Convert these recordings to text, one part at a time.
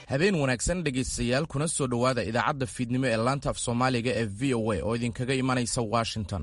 habeen wanaagsan dhegaystayaal kuna soo dhowaada idaacadda fiidnimo ee laanta af soomaaliga ee v o a oo idinkaga imanaysa washington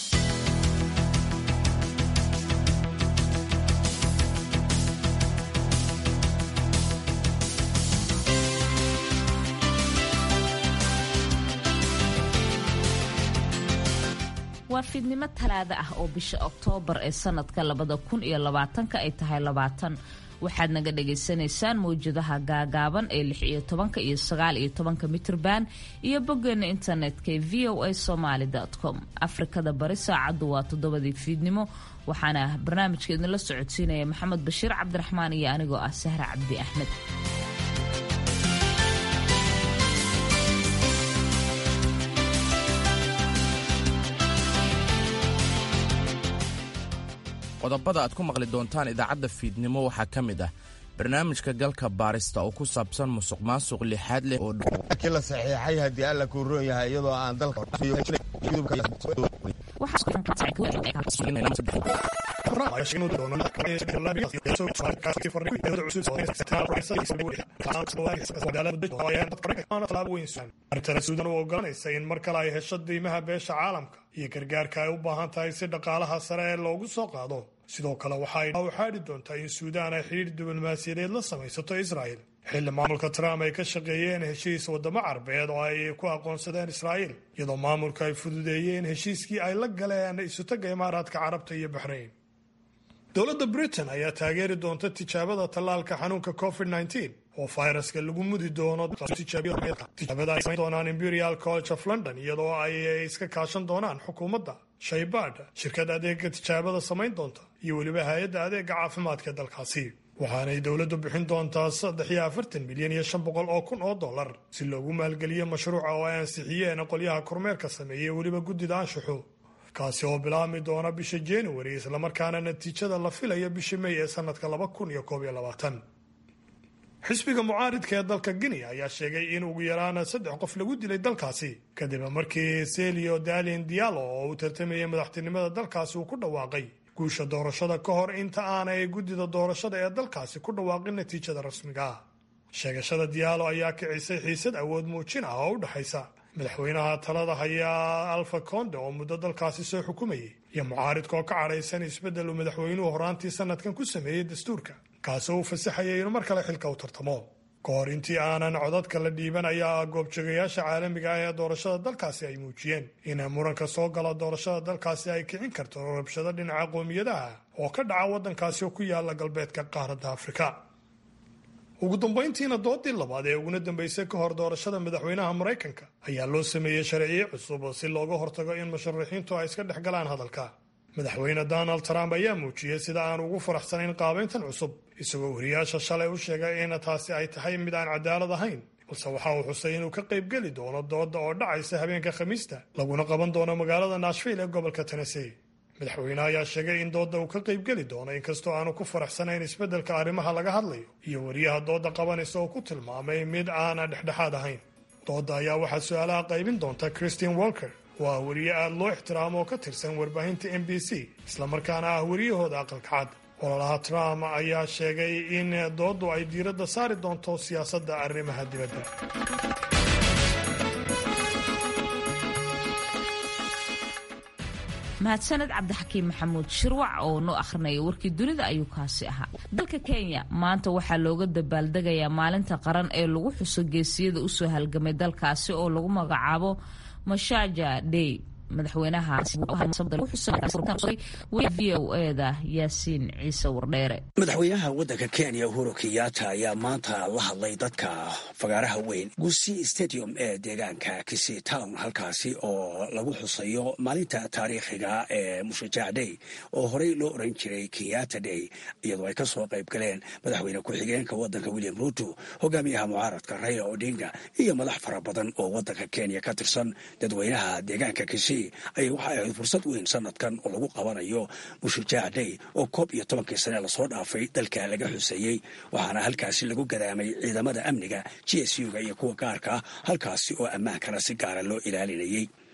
waa fiidnimo talaado ah oo bisha oktoobar ee sanadka labada kun iyo labaatanka ay tahay labaatan waxaad naga dhagaysanaysaan mawjadaha gaagaaban ee lix iyo tobanka iyo sagaal iyo tobanka mitrban iyo boggeena internetka ee v o a somaly com afrikada bari saacaddu waa toddobadii fiidnimo waxaana barnaamijka idinla socodsiinaya maxamed bashiir cabdiraxmaan iyo anigoo ah sahra cabdi axmed qodobada aad ku maqli doontaan idaacadda fiidnimo waxaa ka mid ah barnaamijka galka baarista oo ku saabsan musuq maasuq lixaad leh oo kii la saxiixay haddii alla kuu roon yahay iyadoo aan dalka artana suudan u ogolanaysa in mar kale ay hesho diimaha beesha caalamka iyo gargaarka ay u baahan tahay si dhaqaalaha sare ee loogu soo qaado sidoo kale waxa ay xaadhi doontaa in suudaan ay xidhiir diblomaasiyadeed la samaysato israa'il xilli maamulka trump ay ka shaqeeyeen heshiis waddamo carbeed oo ay ku aqoonsadeen israa'iil iyadoo maamulka ay fududeeyeen heshiiskii ay la galeen isutaga imaaraadka carabta iyo baxrayn dowladda britain ayaa taageeri doonta tijaabada tallaalka xanuunka covid -19 oo fayraska lagu mudi doono tijaabada ay samayn doonaan imperial college of london iyadoo ay iska kaashan doonaan xukuumadda shaybadh shirkad adeega tijaabada samayn doonta iyo weliba hay-adda adeega caafimaadka dalkaasi waxaanay dowladdu bixin doontaa saddex iyo afartan milyan iyo shan boqol oo kun oo dollar si loogu maalgeliyo mashruuca oo ay ansixiyeen qolyaha kormeerka sameeyey weliba guddida anshaxu kaasi oo bilaabmi doona bisha january islamarkaana natiijada la filayo bisha may ee sanadka laba kun iyo koob iyo labaatan xisbiga mucaaridka ee dalka guinea ayaa sheegay in ugu yaraan saddex qof lagu dilay dalkaasi kadib markii selio dalin diallo oo uu tartamayay madaxtinimada dalkaasi uu ku dhawaaqay guusha doorashada ka hor inta aanay guddida doorashada ee dalkaasi ku dhawaaqin natiijada rasmiga ah sheegashada diallo ayaa kicisay xiisad awood muujin ah oo u dhexaysa madaxweynaha talada hayaa alfa conde oo muddo dalkaasi soo xukumayay iyo mucaaridka oo ka cadhaysan isbeddel uu madaxweynuhu horaantii sanadkan ku sameeyey dastuurka kaasoo uu fasaxayay inuu mar kale xilka u tartamo ka hor intii aanan codadka la dhiiban ayaa goobjoogayaasha caalamiga ah ee doorashada dalkaasi ay muujiyeen in muranka soo gala doorashada dalkaasi ay kicin karto rabshado dhinaca qoomiyadaha oo ka dhaca waddankaasi oo ku yaala galbeedka qaaradda afrika ugu dambayntiina doodii labaad ee uguna dambeysay ka hor doorashada madaxweynaha maraykanka ayaa loo sameeyey sharciyo cusub si looga hortago in musharaxiintu ay iska dhex galaan hadalka madaxweyne donald trump ayaa muujiyey sida aan ugu faraxsanayn qaabayntan cusub isagoo wariyaasha shalay u sheegay in taasi ay tahay mid aan cadaalad ahayn balse waxa uu xusay inuu ka qaybgeli doono dooda oo dhacaysa habeenka khamiista laguna qaban doono magaalada nashville ee gobolka tennessee madaxweyne ayaa sheegay in doodda uu ka qaybgeli doono inkastoo aanu ku faraxsanayn isbeddelka arrimaha laga hadlayo iyo wariyaha doodda qabanaysa oo ku tilmaamay mid aana dhexdhexaad ahayn doodda ayaa waxaa su-aalaha qaybin doonta christian walker oo ah wariye aada loo ixtiraamo oo ka tirsan warbaahinta m b c islamarkaana ah wariyahooda aqalka cad ololaha trump ayaa sheegay in dooddu ay diiradda saari doonto siyaasadda arrimaha dibadda mahadsaned cabdixakiim maxamuud shirwac oo noo akhrinaya warkii dunida ayuu kaasi ahaa dalka kenya maanta waxaa looga dabaaldegayaa maalinta qaran ee lagu xuso geesiyada usoo halgamay dalkaasi oo lagu magacaabo mashaja day madaxweynaha v o eda yaasiin ciise wardheere madaxweynaha waddanka kenya uhuru kenyatta ayaa maanta la hadlay dadka fagaaraha weyn gusi stadium ee deegaanka kisi town halkaasi oo lagu xusayo maalinta taariikhiga ee mushajaac day oo horey loo oran jiray kenyatta day iyadoo ay ka soo qayb galeen madaxweyne ku-xigeenka waddanka william ruto hogaamiyaha mucaaradka raila odinga iyo madax fara badan oo waddanka kenya ka tirsan dadweynaha deegaanka kisi ayay waxa ahayd fursad weyn sanadkan oo lagu qabanayo mushajaac day oo koob iyo tobankii sane lasoo dhaafay dalka laga xuseeyey waxaana halkaasi lagu gadaamay ciidamada amniga g s u-ga iyo kuwa gaarka ah halkaasi oo ammaankana si gaara loo ilaalinayey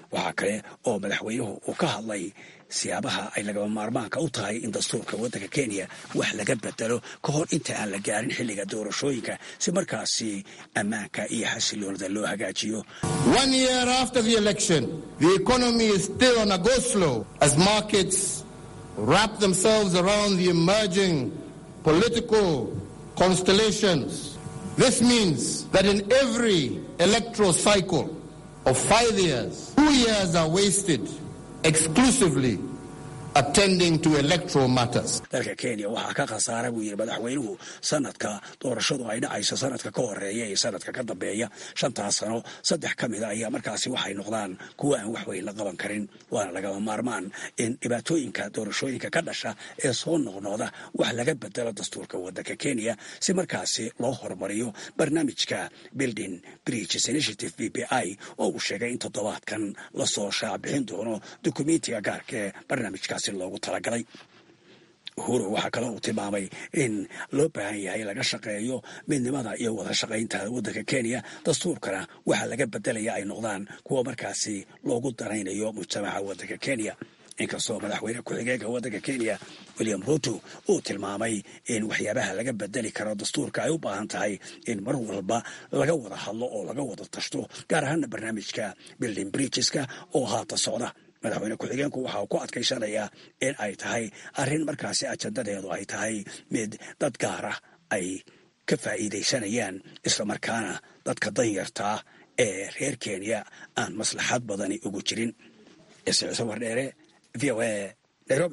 waxaa kale oo madaxweynuhu uu ka hadlay siyaabaha ay lagaba maarmaanka u tahay in dastuurka waddanka kenya wax laga bedelo ka hor inta aan la gaarin xilliga doorashooyinka si markaasi ammaanka iyo xasiloonida loo hagaajiyo One year after the election, the economy is still on a go slow as markets wrap themselves around the emerging political constellations. This means that in every electoral cycle of five years, two years are wasted exclusively attending to electoral matters. dalka kenya waxaa ka khasaara buu yidhi madaxweynuhu sanadka doorashadu ay dhacayso sanadka ka horeeya iyo sanadka ka dambeeya shantaas sano saddex ka mida ayaa markaasi waxay noqdaan kuwa aan wax weyn la qaban karin waana lagama maarmaan in dhibaatooyinka doorashooyinka ka dhasha ee soo noqnoqda wax laga bedelo dastuurka waddanka kenya si markaasi loo horumariyo barnaamijka building bridges initiative b b i oo uu sheegay in toddobaadkan lasoo shaacbixin doono dukumentiga gaarka ee barnaamijkaasi loogu talagalay uhuru waxaa kale uu tilmaamay in loo baahan yahay laga shaqeeyo midnimada iyo wada shaqaynta waddanka kenya dastuurkana waxaa laga bedelaya ay noqdaan kuwa markaasi loogu daraynayo mujtamaca waddanka kenya inkastoo madaxweyne ku-xigeenka waddanka kenya william ruto uu tilmaamay in waxyaabaha laga bedeli karo dastuurka ay u baahan tahay in mar walba laga wada hadlo oo laga wada tashto gaar ahaana barnaamijka building bridgeska oo haata socda madaxweyne ku-xigeenku waxa uu ku adkaysanayaa in ay tahay arrin markaasi ajandadeedu ay tahay mid dad gaara ay ka faa'iidaysanayaan islamarkaana dadka danyartaa ee reer kenya aan maslaxad badani ugu jirin isciise wardheere v o a nairobi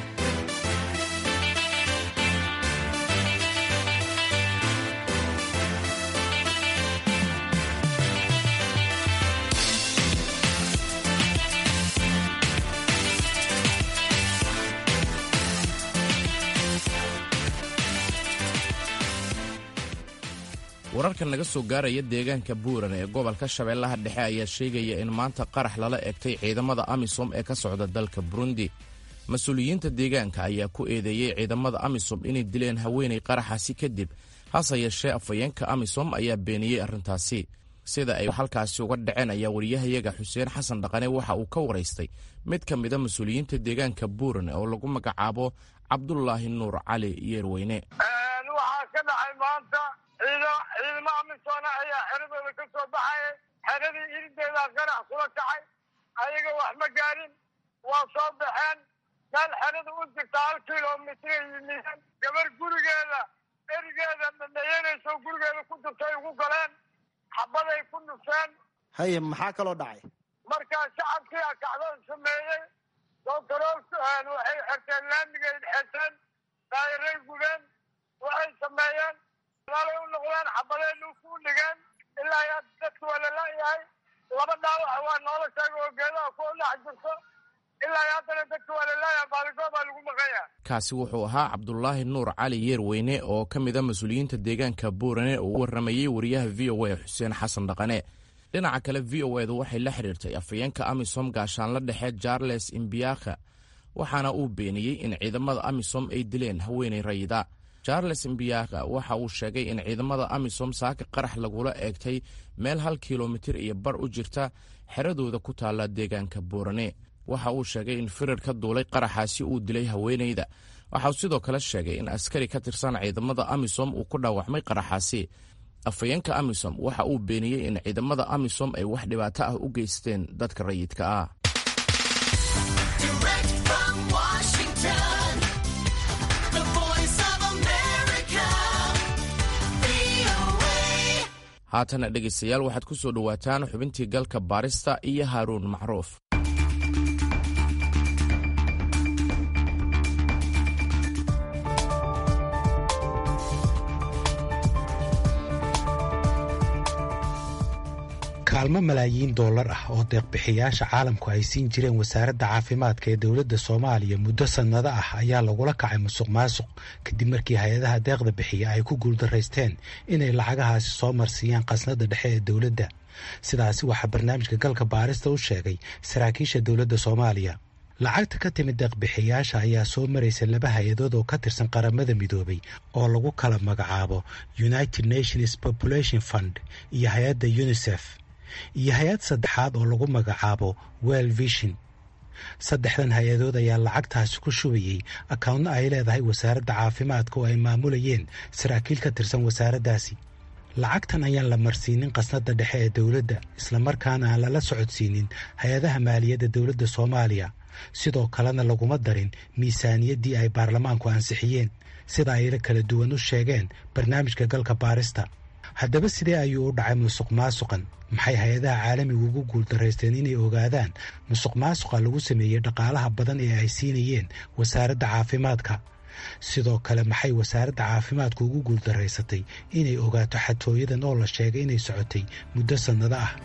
wararkan naga soo gaaraya deegaanka buuran ee gobolka shabeellaha dhexe ayaa sheegaya in maanta qarax lala egtay ciidamada amisom ee ka socda dalka burundi mas-uuliyiinta deegaanka ayaa ku eedeeyey ciidamada amisom inay dileen haweenay qaraxaasi kadib hase yeeshee afhayeenka amisom ayaa beeniyey arrintaasi sida ay halkaasi uga dhaceen ayaa wariyahayaga xuseen xasan dhaqane waxa uu ka waraystay mid ka mida mas-uuliyiinta deegaanka buuran oo lagu magacaabo cabdulaahi nuur cali yeerweyne waxaa ka dhacay maanta ciidamo amisoona ayaa xeradooda ka soo baxaya xeradii irideedaa qarax kula kacay ayaga wax ma gaarin waa soo baxeen meel xerada u jirta hal kilomitray yimideen gabar gurigeeda erigeeda dhadhayanayso gurigeeda ku jirtay ugu galeen xabaday ku dhufeen haye maxaa kaloo dhacay markaa shacabkii a kacdoon sameeyey dooktarool waxay xerteen laamigay xerteen daayiray gubeen waxay sameeyeen alay u noqdeen xabadeenu ku dhigeen ilaa yaa dadka waa lalayahay laba dhaawac waa noola sheega oo geedaha ku dhex jirto ilaa haddana dadka waa lalayahay baaligoo baa lagu maqanya kaasi wuxuu ahaa cabdulaahi nuur cali yeerweyne oo ka mid a mas-uuliyiinta deegaanka buurane oo u warramayey wariyaha v o a xuseen xasan dhaqane dhinaca kale v o edu waxay la xidhiirtay afhayeenka amisom gaashaanla dhexe charles imbiaka waxaana uu beeniyey in ciidamada amisom ay dileen haweenay rayida charles imbiaka waxa uu sheegay in ciidamada amisom saaka qarax lagula eegtay meel hal kilomitir iyo bar u jirta xeradooda ku taalla deegaanka buurane waxa uu sheegay in firir ka duulay qaraxaasi uu dilay haweenayda waxauu sidoo kale sheegay in askari ka tirsan ciidamada amisom uu ku dhaawacmay qaraxaasi afhayeenka amisom waxa uu beeniyey in ciidamada amisom ay wax dhibaato ah u geysteen dadka rayidka ah haatana dhegaystayaal waxaad ku soo dhowaataan xubintii galka baarista iyo haaruun macruuf kaalmo malaayiin dollar ah oo deeqbixiyaasha caalamku ay siin jireen wasaaradda caafimaadka ee dowladda soomaaliya muddo sannado ah ayaa lagula kacay musuq maasuq kadib markii hay-adaha deeqda bixiya ay ku guuldaraysteen inay lacagahaasi soo marsiiyaan khasnadda dhexe ee dowladda sidaasi waxaa barnaamijka galka baarista u sheegay saraakiisha dowladda soomaaliya lacagta ka timid deeqbixiyaasha ayaa soo maraysa laba hay-adood oo ka tirsan qaramada midoobay oo lagu kala magacaabo united nations population fund iyo hay-adda unisef iyo hay-ad saddexaad oo lagu magacaabo well vision saddexdan hay-adood ayaa lacagtaasi ku shubayey akawntna ay leedahay wasaaradda caafimaadka oo ay maamulayeen saraakiil ka tirsan wasaaraddaasi lacagtan ayaan la marsiinin qasnadda dhexe ee dowladda islamarkaana aan lala socodsiinin hay-adaha maaliyadda dowladda soomaaliya sidoo kalena laguma darin miisaaniyaddii ay baarlamaanku ansixiyeen sida ayla kala duwan u sheegeen barnaamijka galka baarista haddaba sidee ayuu u dhacay musuq maasuqan maxay hay-adaha caalamigu ugu guuldaraysteen inay ogaadaan musuq maasuqa lagu sameeyey dhaqaalaha badan ee ay siinayeen wasaaradda caafimaadka sidoo kale maxay wasaaradda caafimaadku ugu guuldaraysatay inay ogaato xatooyadan oo la sheegay inay socotay muddo sannado ah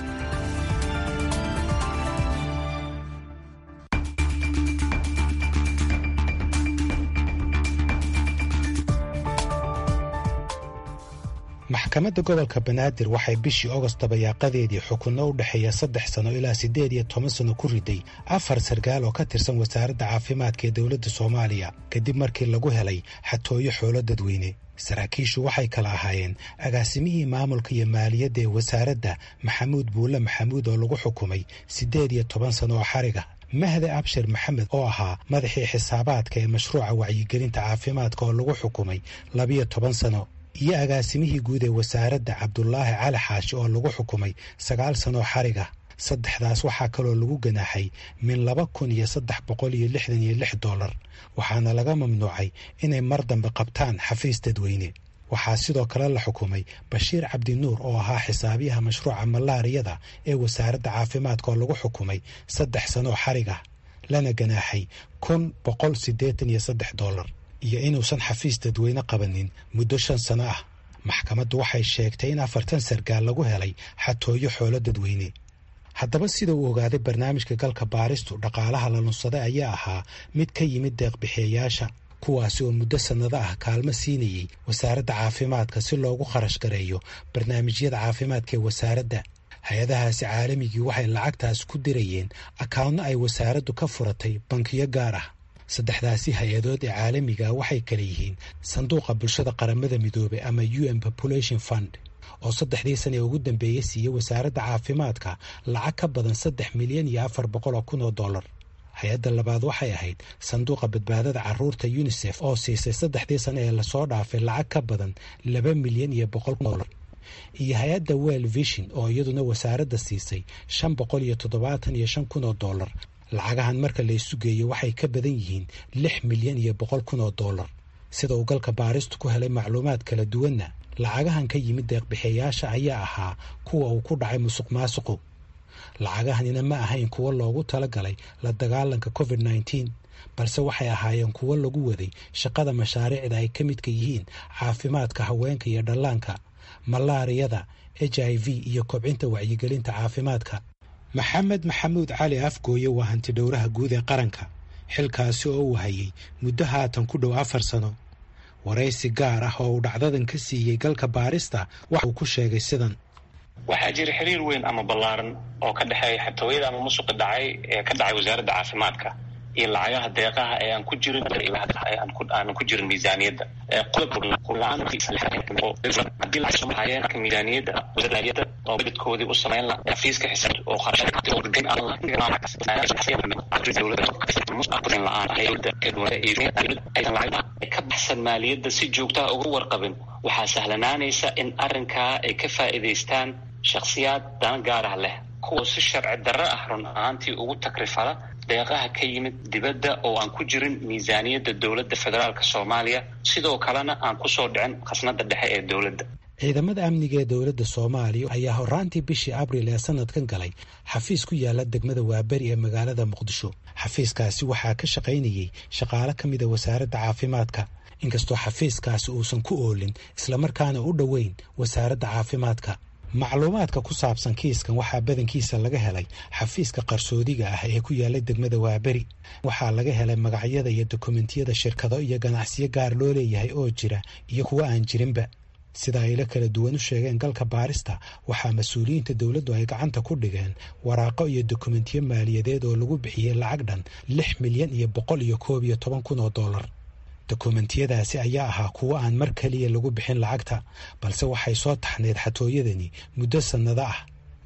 maxkamadda gobolka banaadir waxay bishii ogost dabayaaqadeedii xukunno u dhexeeya saddex sano ilaa siddeed iyo toban sano ku riday afar sarkaal oo ka tirsan wasaaradda caafimaadka ee dowladda soomaaliya kadib markii lagu helay xatooyo xoolo dadweyne saraakiishu waxay kala ahaayeen agaasimihii maamulka iyo maaliyadda ee wasaaradda maxamuud buulle maxamuud oo lagu xukumay siddeed iyo toban sano oo xariga mahde abshir maxamed oo ahaa madaxii xisaabaadka ee mashruuca wacyigelinta caafimaadka oo lagu xukumay labiyo toban sano iyo agaasimihii guud ee wasaaradda cabdulaahi cali xaashi oo lagu xukumay sagaal sanoo xariga saddexdaas waxaa kaloo lagu ganaaxay min laba kun iyo saddex boqol iyo lixdan iyo lix dollar waxaana laga mamnuucay inay mar dambe qabtaan xafiis dadweyne waxaa sidoo kale la xukumay bashiir cabdinuur oo ahaa xisaabiyaha mashruuca malaariyada ee wasaaradda caafimaadka oo lagu xukumay saddex sanoo xariga lana ganaaxay kun boqol siddeetan iyo saddex dollar iyo inuusan xafiis dadweyne qabanin muddo shan sano ah maxkamaddu waxay sheegtay in afartan sargaal lagu helay xatooyo xoolo dadweyne haddaba sida uu ogaaday barnaamijka galka baaristu dhaqaalaha la lunsaday ayaa ahaa mid ka yimid deeqbixiyayaasha kuwaasi oo muddo sannado ah kaalmo siinayey wasaaradda caafimaadka si loogu kharash gareeyo barnaamijyada caafimaadka ee wasaaradda hay-adahaasi caalamigii waxay lacagtaas ku dirayeen akawnno ay wasaaraddu ka furatay bankiyo gaar ah saddexdaasi hay-adood ee caalamiga waxay kale yihiin sanduuqa bulshada qaramada midoobey ama u n population fund oo saddexdii sana ee ugu dambeeyey siiyey wasaaradda caafimaadka lacag ka badan saddex milyan iyo afar boqol oo kun oo dollar hay-adda labaad waxay ahayd sanduuqa badbaadada caruurta unisef oo siisay saddexdii sane ee lasoo dhaafay lacag ka badan laba milyan iyo boqol dollar iyo hay-adda well vision oo iyaduna wasaaradda siisay shan boqol iyo toddobaatan iyo shan kun oo dollar lacagahan marka la isu geeyo waxay ka badan yihiin lix milyan iyo boqol kun oo dollar sida uu galka baaristu ku helay macluumaad kala duwanna lacagahan ka yimid deeqbixiyayaasha ayaa ahaa kuwa uu ku dhacay musuq maasuqu lacagahanina ma ahayn kuwo loogu talagalay la dagaalanka covid nneteen balse waxay ahaayeen kuwo lagu waday shaqada mashaariicda ay ka midka yihiin caafimaadka haweenka iyo dhallaanka malaariyada h i v iyo kobcinta wacyigelinta caafimaadka maxamed maxamuud cali afgooye waa hanti dhowraha guud ee qaranka xilkaasi oo uu hayay muddo haatan ku dhow afar sano waraysi gaar ah oo uu dhacdadan ka siiyey galka baarista waxa uu ku sheegay sidan waxaa jira xiriir weyn ama ballaaran oo ka dhexeeya xatooyada ama musuqi dhacay ee ka dhacay wasaaradda caafimaadka iyo lacagaha deeqaha ee aan ku jirin aanan ku jirin miisaaniyadda miisaaniyadda oo budgetkoodii u samayn la xafiiska xisaab oo ka baxsan maaliyadda si joogtaha uga warqabin waxaa sahlanaanaysa in arrinkaa ay ka faa'iidaystaan shakhsiyaad dana gaar ah leh kuwa si sharci darro ah run ahaantii ugu takrifala deeqaha ka yimid dibadda oo aan ku jirin miisaaniyadda dowladda federaalk soomaaliya sidoo kalena aan kusoo dhicin khasnada dhexe ee dowladda ciidamada amniga ee dowladda soomaaliya ayaa horaantii bishii abril ee sanadkan galay xafiis ku yaala degmada waaberi ee magaalada muqdisho xafiiskaasi waxaa ka shaqaynayey shaqaale ka mida wasaaradda caafimaadka inkastoo xafiiskaasi uusan ku oolin islamarkaana u dhoweyn wasaaradda caafimaadka macluumaadka ku saabsan kiiskan waxaa badankiisa laga helay xafiiska qarsoodiga ah ee ku yaala degmada waaberi waxaa laga helay magacyada iyo dokumentiyada shirkado iyo ganacsiyo gaar loo leeyahay oo jira iyo kuwo aan jirinba sida ayla kala duwan u sheegeen galka baarista waxaa mas-uuliyiinta dowladdu ay gacanta ku dhigeen waraaqo iyo dokumentiyo maaliyadeed oo lagu bixiyey lacag dhan lix milyan iyo boqol iyo koob iyo toban kun oo dollar dokumentiyadaasi ayaa ahaa kuwo aan mar keliya lagu bixin lacagta balse waxay soo taxneed xatooyadani muddo sannado ah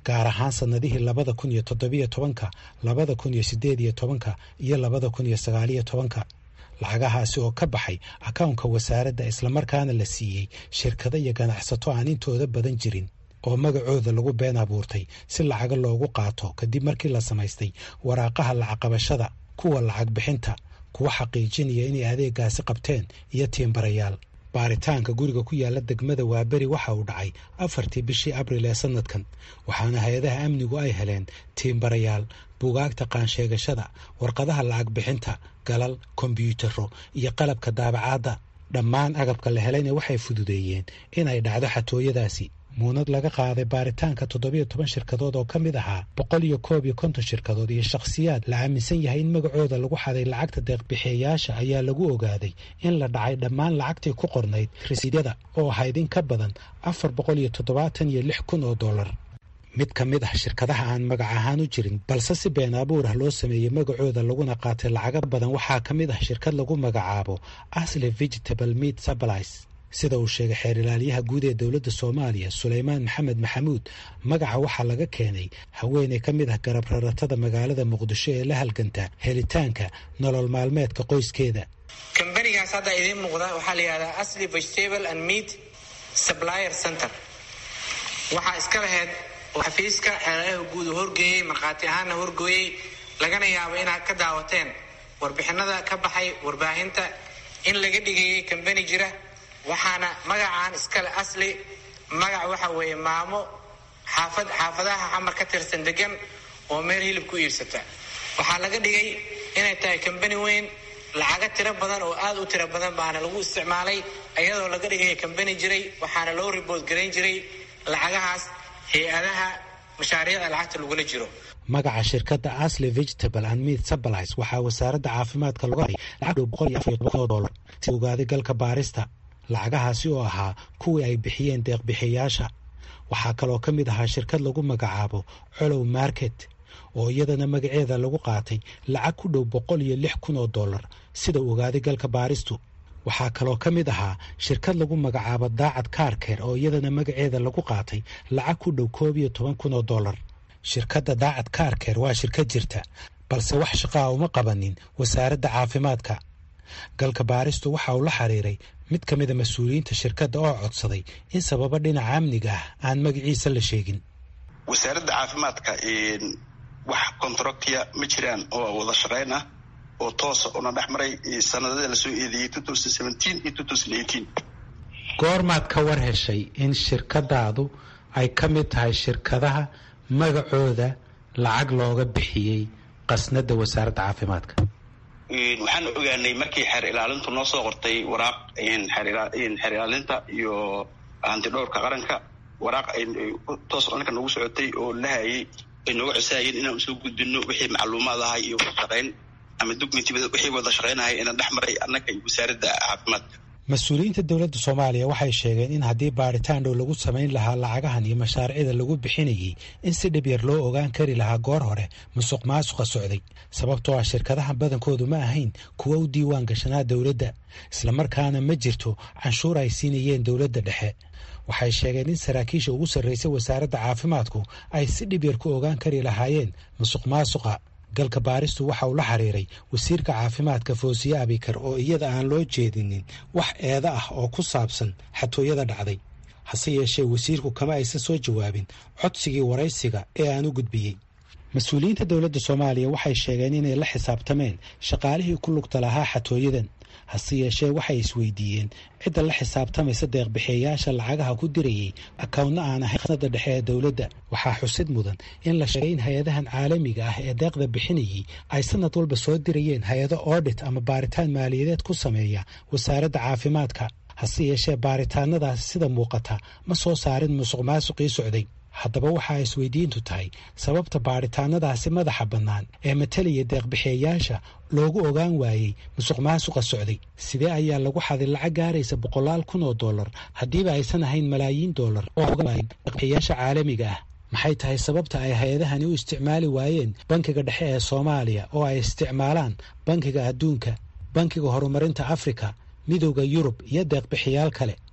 gaar ahaan sannadihii labada kun iyo toddobiyo tobanka labada kun iyo siddeed iyo tobanka iyo labada kun iyo sagaaliyo tobanka lacagahaasi oo ka baxay akawnka wasaaradda islamarkaana la siiyey shirkado iyo ganacsato aan intooda badan jirin oo magacooda lagu been abuurtay si lacaga loogu qaato kadib markii la samaystay waraaqaha lacagqabashada kuwa lacag bixinta kuwa xaqiijinaya inay adeegaasi qabteen iyo tiimbarayaal baaritaanka guriga ku yaala degmada waaberi waxa uu dhacay afartii bishii abril ee sanadkan waxaana hay-adaha amnigu ay heleen tiimbarayaal buugaagta qaansheegashada warqadaha lacag bixinta galal kombyuutaro iyo qalabka daabacaadda dhammaan agabka la helayna waxay fududeeyeen in ay dhacdo xatooyadaasi muunad laga qaaday baaritaanka toddobiyo toban shirkadood oo ka mid ahaa boqol iyo koob iyo konton shirkadood iyo shakhsiyaad la aaminsan yahay in magacooda lagu xaday lacagta deeqbixiyayaasha ayaa lagu ogaaday in la dhacay dhammaan lacagtii ku qornayd rasiidyada oo ahayd in ka badan afar boqol iyo toddobaatan iyo lix kun oo dollar mid ka mid ah shirkadaha aan magac ahaan u jirin balse si been abuur ah loo sameeyey magacooda laguna qaatay lacago badan waxaa ka mid ah shirkad lagu magacaabo asle vegetable meat supplies sida uu sheegay xeer ilaaliyaha guud ee dowladda soomaaliya suleymaan maxamed maxamuud magaca waxaa laga keenay haweeney ka mid ah garab raratada magaalada muqdisho ee la halganta helitaanka nolol maalmeedka qoyskeeda kambanigaas hadda idiin muuqda waxaa la yidhahdaa asli vegetable and meat supplier center waxaa iska laheyd xafiiska xeeladaha guud uu horgeeyey markhaati ahaanna horgooyey lagana yaabo inaad ka daawateen warbixinada ka baxay warbaahinta in laga dhigayay kambani jira waxaana magacaan iskale asli magac waxa weeye maamo xaafad xaafadaha xamar ka tirsan degan oo meel hilib ku iibsata waxaa laga dhigay inay tahay kambani weyn lacaga tiro badan oo aada u tiro badan baana lagu isticmaalay iyadoo laga dhigaya kambani jiray waxaana loo ribood garayn jiray lacagahaas hay-adaha mashaariicda lacagta lagula jiro magaca shirkadda asle vegetable and meat supplies waxaa wasaaradda caafimaadka lagu haray lacag dhow boqol iyo afar iyo toban dollar si ogaaday galka baarista lacagahaasi oo ahaa kuwii ay bixiyeen deeqbixiyayaasha waxaa kaloo ka mid ahaa shirkad lagu magacaabo colow market oo iyadana magaceeda lagu qaatay lacag ku dhow boqol iyo lix kun oo dollar sida ogaaday galka baaristu waxaa kaloo ka mid ahaa shirkad lagu magacaabo daacad kaarkeer oo iyadana magaceeda lagu qaatay lacag ku dhow koob iyo toban kun oo dollar shirkadda daacad kaarkeer waa shirkad jirta balse wax shaqaa uma qabanin wasaaradda caafimaadka galka baaristu waxa uu la xiriiray mid ka mida mas-uuliyiinta shirkadda oo codsaday in sababo dhinaca amniga ah aan magaciisa la sheegin wasaaradda caafimaadka wax contractiya ma jiraan oo wada shaqayn ah oo toosa una dhex maray sanadada lasoo eedeeyey iyo goormaad ka war heshay in shirkadaadu ay ka mid tahay shirkadaha magacooda lacag looga bixiyey qasnada wasaaradda caafimaadka waxaan ogaanay markii xeer ilaalintu noo soo qortay waraaq xeer ilaalinta iyo hantidhowrka qaranka waraaq toos dhanka noogu socotay oo lahayay ay nooga cosaayeen inaan usoo gudbino wixii macluumaad ahay iyo wadashaqayn ama documenti wixii wada shaqaynahay inaan dhex maray annaga iyo wasaaradda caafimaadka mas-uuliyiinta dowladda soomaaliya waxay sheegeen in haddii baaritaan dhow lagu samayn lahaa lacagahan iyo mashaariicda lagu bixinayay in si dhib yar loo ogaan kari lahaa goor hore musuq maasuqa socday sababtoo ah shirkadahan badankoodu ma ahayn kuwa u diiwaan gashanaa dowladda islamarkaana ma jirto canshuur ay siinayeen dowladda dhexe waxay sheegeen in saraakiisha ugu sarraysay wasaaradda caafimaadku ay si dhib yar ku ogaan kari lahaayeen musuq maasuqa galka baaristu waxa uu la xiriiray wasiirka caafimaadka foosiye abikar oo iyada aan loo jeedinin wax eeda ah oo ku saabsan xatooyada dhacday hase yeeshee wasiirku kama aysan soo jawaabin codsigii waraysiga ee aan u gudbiyey mas-uuliyiinta dowladda soomaaliya waxay sheegeen inay la xisaabtameen shaqaalihii ku lugta lahaa xatooyadan hase yeeshee waxay isweydiiyeen cidda la xisaabtamaysa deeqbixiyayaasha lacagaha ku dirayay akawntna aan ahayn qasnada dhexe ee dowladda waxaa xusid mudan in la sheegay in hay-adahan caalamiga ah ee deeqda bixinayay ay sanad walba soo dirayeen hay-ado oodhit ama baaritaan maaliyadeed ku sameeya wasaaradda caafimaadka hase yeeshee baaritaanadaasi sida muuqata ma soo saarin musuq maasuqii socday haddaba waxaa isweydiintu tahay sababta baaritaanadaasi madaxa bannaan ee matalaya deeqbixiyayaasha loogu ogaan waayey musuq maasuqa socday sidee ayaa lagu xaday lacag gaaraysa boqolaal kun oo dollar haddiiba aysan ahayn malaayiin dollar oo ogaan waayey deeqbixiyayaasha caalamiga ah maxay tahay sababta ay hay-adahani u isticmaali waayeen bankiga dhexe ee soomaaliya oo ay isticmaalaan bankiga adduunka bankiga horumarinta afrika midowda yurub iyo deeqbixiyaal kale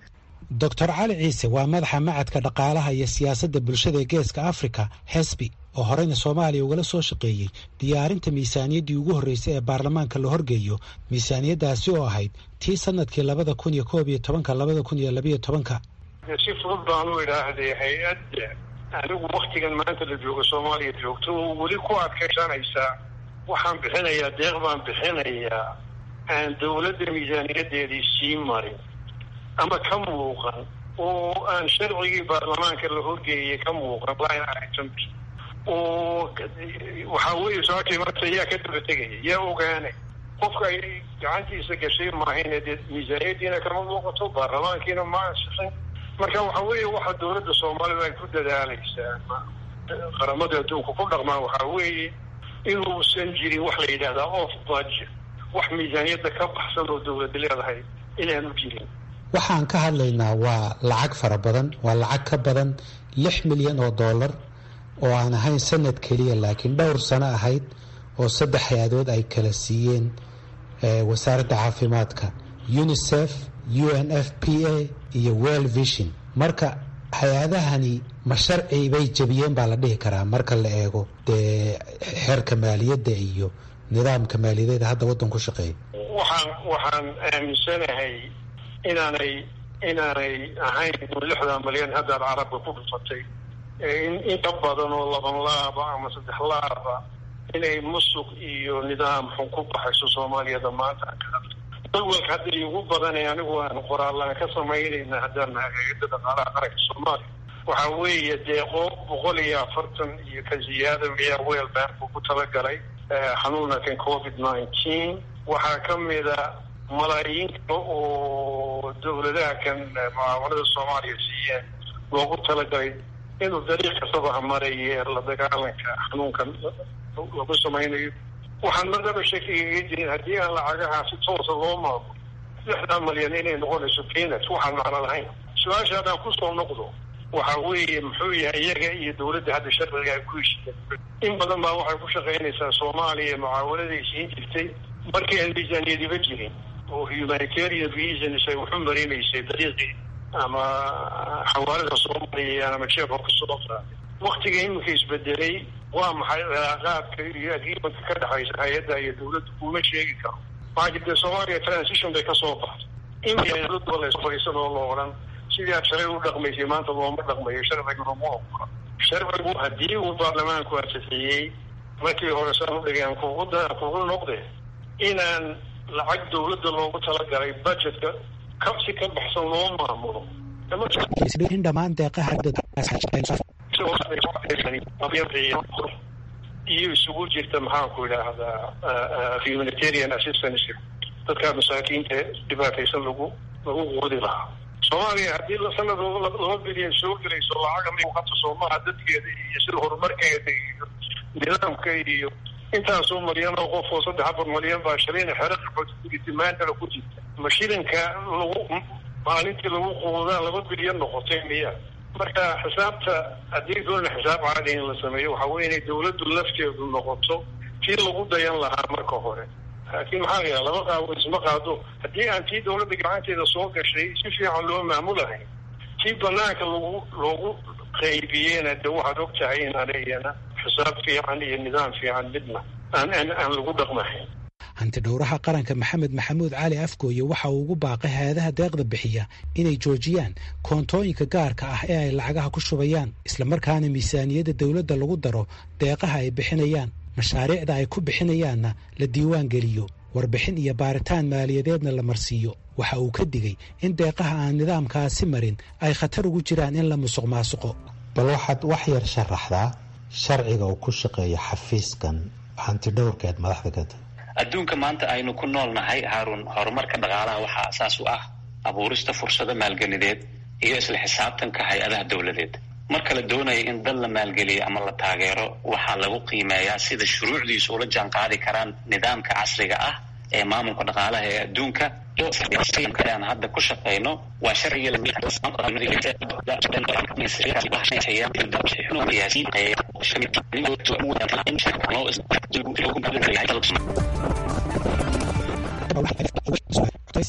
doctor cali ciise waa madaxa macadka dhaqaalaha iyo siyaasadda bulshada ee geeska africa hesbi oo horeyna soomaaliya ugala soo shaqeeyey diyaarinta miisaaniyaddii ugu horreysay ee baarlamaanka la horgeeyo miisaaniyaddaasi oo ahayd tii sanadkii labada kun iyo koob iyo tobanka labada kun iyo labiyo tobanka si fudud baan u idhaahday hay-adda anigu waktigan maanta la joogo soomaaliya joogto oo weli ku adkaysanaysaa waxaan bixinayaa deeq baan bixinayaa aan dawladda miisaaniyadeedii sii marin ama ka muuqan oo aan sharcigii baarlamaanka la horgeeyay ka muuqan line item oo waxaa weeye su-aashay marta yaa ka daba tegaya yaa ogaanay qofka ay gacantiisa gashay maahayne dee miisaaniyadiina kama muuqato baarlamaankiina ma ansixin marka waxa weeye waxa dawladda soomaalida ay ku dadaalaysaa qaramada adduunka ku dhaqmaan waxaa weeye inuusan jirin wax la yidhahdaa off budget wax miisaaniyadda ka baxsan oo dawladda leedahay inaanu jirin waxaan ka hadlaynaa waa lacag fara badan waa lacag ka badan lix milyan oo dollar oo aan ahayn sanad keliya laakiin dhowr sano ahayd oo saddex hay-adood ay kala siiyeen wasaaradda caafimaadka unisef u n f p a iyo well vision marka hay-adahani ma sharci bay jebiyeen baa la dhihi karaa marka la eego dee xeerka maaliyadda iyo nidaamka maaliyadeeda hadda waddan ku shaqeeya waxaan waxaan aaminsanahay inaanay inaanay ahayn lixdan malyan haddaad carabka ku dhufatay in ka badan oo laban laaba ama saddex laaba inay musuq iyo nidaam xun ku baxayso soomaaliyada maanta dawalka hadda igu badanay anigu aan qoraallaan ka samaynayna haddaan nahay hay-adda dhaqaalaha qaranka soomaaliya waxa weeye deeqo boqol iyo afartan iyo ka ziyaada miyaa weel bank ugu talagalay xanuunkan covid nineteen waxaa ka mida malaayiin kale oo dawladaha kan mucaawanada soomaaliya siiyeen loogu talagalay inuu dariiq kastaba hamaraye la dagaalanka xanuunkan lagu samaynayo waxaan madaba shakigaga jirin haddii aan lacagaha si toosa loo maamulo lixdan malyan inay noqonayso peanuts waxaan macno lahayn su-aasha haddaan kusoo noqdo waxa weeye muxuu yahay iyaga iyo dawladda hadda sharciga ay ku heshiyeen in badan baa waxay ku shaqaynaysaa soomaaliya mucaawanaday siin jirtay markii aan miisaaniyadiba jirin oo humanitarian reasons ay waxu marinaysay dariiqii ama xawaalada soomaaliya ama jeefka kasoo qaaday waktiga iminka isbedelay waa maxay cilaaqaadka iyo agreementka ka dhexaysa hay-adda iyo dawladda kuma sheegi karo waxaa jirta soomaaliya transition bay kasoo baxday imfadhiisan oo la odhan sidii aad shalay u dhaqmaysay maanta looma dhaqmayo sharciguna ma ogola sharcigu haddii uu baarlamaanku ansixiyey markii hore saan u dhigay aan kugu kugu noqde inaan lacag dawladda loogu talagalay budgetka ka si ka baxsan loo maamulo in dhammaan deeqaha iyo isugu jirta maxaanku idhaahdaa humanitarian assistance dadka masaakiinta dhibaataysan lagu lagu quudi lahaa soomaaliya haddii sanad laba bilyan soo gelayso lacaga muuqato soomaha dadkeeda iyo sida horumarkeeda iyo nidaamka iyo intaasoo malyan oo qof oo saddex afar malyan baa shalayna xero qaxootitimaantala ku jirta ma shilinka lagu maalintii lagu quudaa laba bilyan noqotay miya marka xisaabta haddii doona xisaab caadi in la sameeyo waxa weye inay dawladdu lafteedu noqoto tii lagu dayan lahaa marka hore laakiin maxaa layaha laba qaabo isma qaado haddii aan tii dawladda gacanteeda soo gashay si fiican loo maamulahay tii banaanka lagu loogu qaybiyeyna de waxaad og tahay inaan iyana xisaab fiican iyo nidaam fiican midna aan aan aan lagu dhaqmahayn hantidhowraha qaranka maxamed maxamuud cali afgooye waxa uu ugu baaqay hay-adaha deeqda bixiya inay joojiyaan koontooyinka gaarka ah ee ay lacagaha ku shubayaan islamarkaana miisaaniyadda dowladda lagu daro deeqaha ay bixinayaan mashaariicda ay ku bixinayaanna la diiwaan geliyo warbixin iyo baaritaan maaliyadeedna la marsiiyo waxa uu ka digay in deeqaha aan nidaamkaasi marin ay khatar ugu jiraan in la musuq maasuqo bal waxaad wax yar sharaxdaa sharciga uu ku shaqeeyo xafiiskan hantidhowrkeed madaxda ka tahay adduunka maanta aynu ku nool nahay haarun horumarka dhaqaalaha waxaa asaas u ah abuurista fursado maalgelideed iyo isla xisaabtanka hay-adaha dowladeed marka la doonaya in dad la maalgeliyo ama la taageero waxaa lagu qiimeeyaa sida shuruucdiisu ula jaan qaadi karaan nidaamka casriga ah ee maamulka dhaqaalaha ee adduunka aan hadda ku shaqayno waa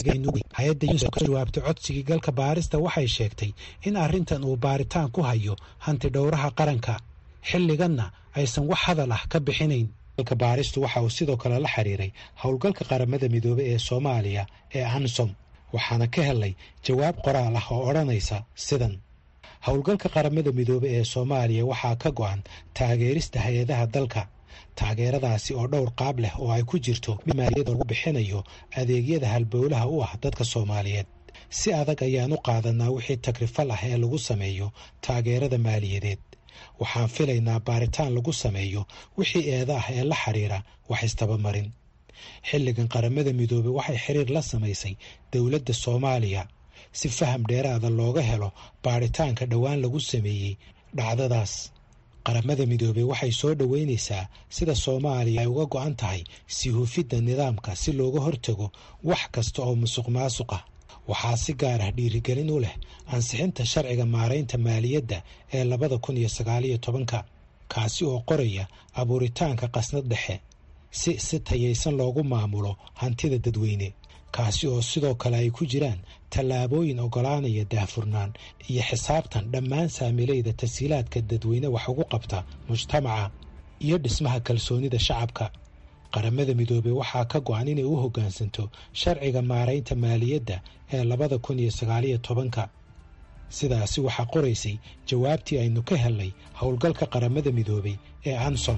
hay-adda yunis ka jawaabtay codsigii galka baarista waxay sheegtay in arrintan uu baaritaan ku hayo hanti dhowraha qaranka xilliganna aysan wax hadal ah ka bixinayn galka baaristu waxa uu sidoo kale la xiriiray howlgalka qaramada midoobey ee soomaaliya ee ansom waxaana ka helay jawaab qoraal ah oo odhanaysa sidan howlgalka qaramada midoobey ee soomaaliya waxaa ka go-an taageerista hay-adaha dalka taageeradaasi oo dhowr qaab leh oo ay ku jirto mid maaliyada lagu bixinayo adeegyada halbowlaha u ah dadka soomaaliyeed si adag ayaan u qaadanaa wixii takrifal ah ee lagu sameeyo taageerada maaliyadeed waxaan filaynaa baaritaan lagu sameeyo wixii eeda ah ee la xiriira wax istabamarin xilligan qaramada midoobey waxay xiriir la samaysay dowladda soomaaliya si faham dheeraada looga helo baaritaanka dhowaan lagu sameeyey dhacdadaas qaramada midoobey waxay soo dhoweynaysaa sida soomaaliya ay uga go-an tahay si hufidda nidaamka si looga hortago wax kasta oo musuq maasuq ah waxaa si gaar ah dhiirigelin u leh ansixinta sharciga maaraynta maaliyadda ee labada kun iyo sagaaliyo tobanka kaasi oo qoraya abuuritaanka qasnad dhexe si si tayaysan loogu maamulo hantida dadweyne kaasi oo sidoo kale ay ku jiraan tallaabooyin oggolaanaya daahfurnaan iyo xisaabtan dhammaan saamilayda tasiilaadka dadweyne wax ugu qabta mujtamaca iyo dhismaha kalsoonida shacabka qaramada midoobey waxaa ka go-an inay u hoggaansanto sharciga maaraynta maaliyadda ee labada kun iyo sagaaliyo tobanka sidaasi waxaa qoraysay jawaabtii aynu ka helnay howlgalka qaramada midoobey ee ansom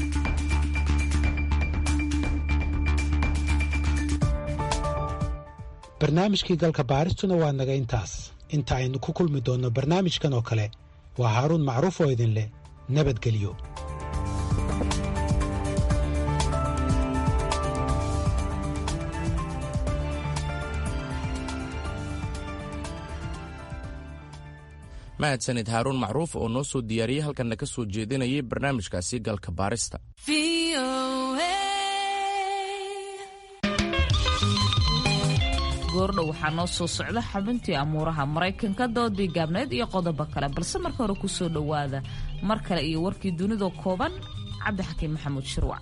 barnaamijkii galka baaristuna waa naga intaas inta aynu ku kulmi doonno barnaamijkan oo kale waa haaruun macruuf oo idin leh nabadgelyo mahadsanid haaruun macruuf oo noo soo diyaariyey halkanna ka soo jeedinayay barnaamijkaasi galka baarista goordhow waxaa noo soo socda xubintii amuuraha maraykanka doodii gaabneed iyo qodobo kale balse marka hore ku soo dhowaada mar kale iyo warkii dunida kooban cabdixakiin maxamuud shirwac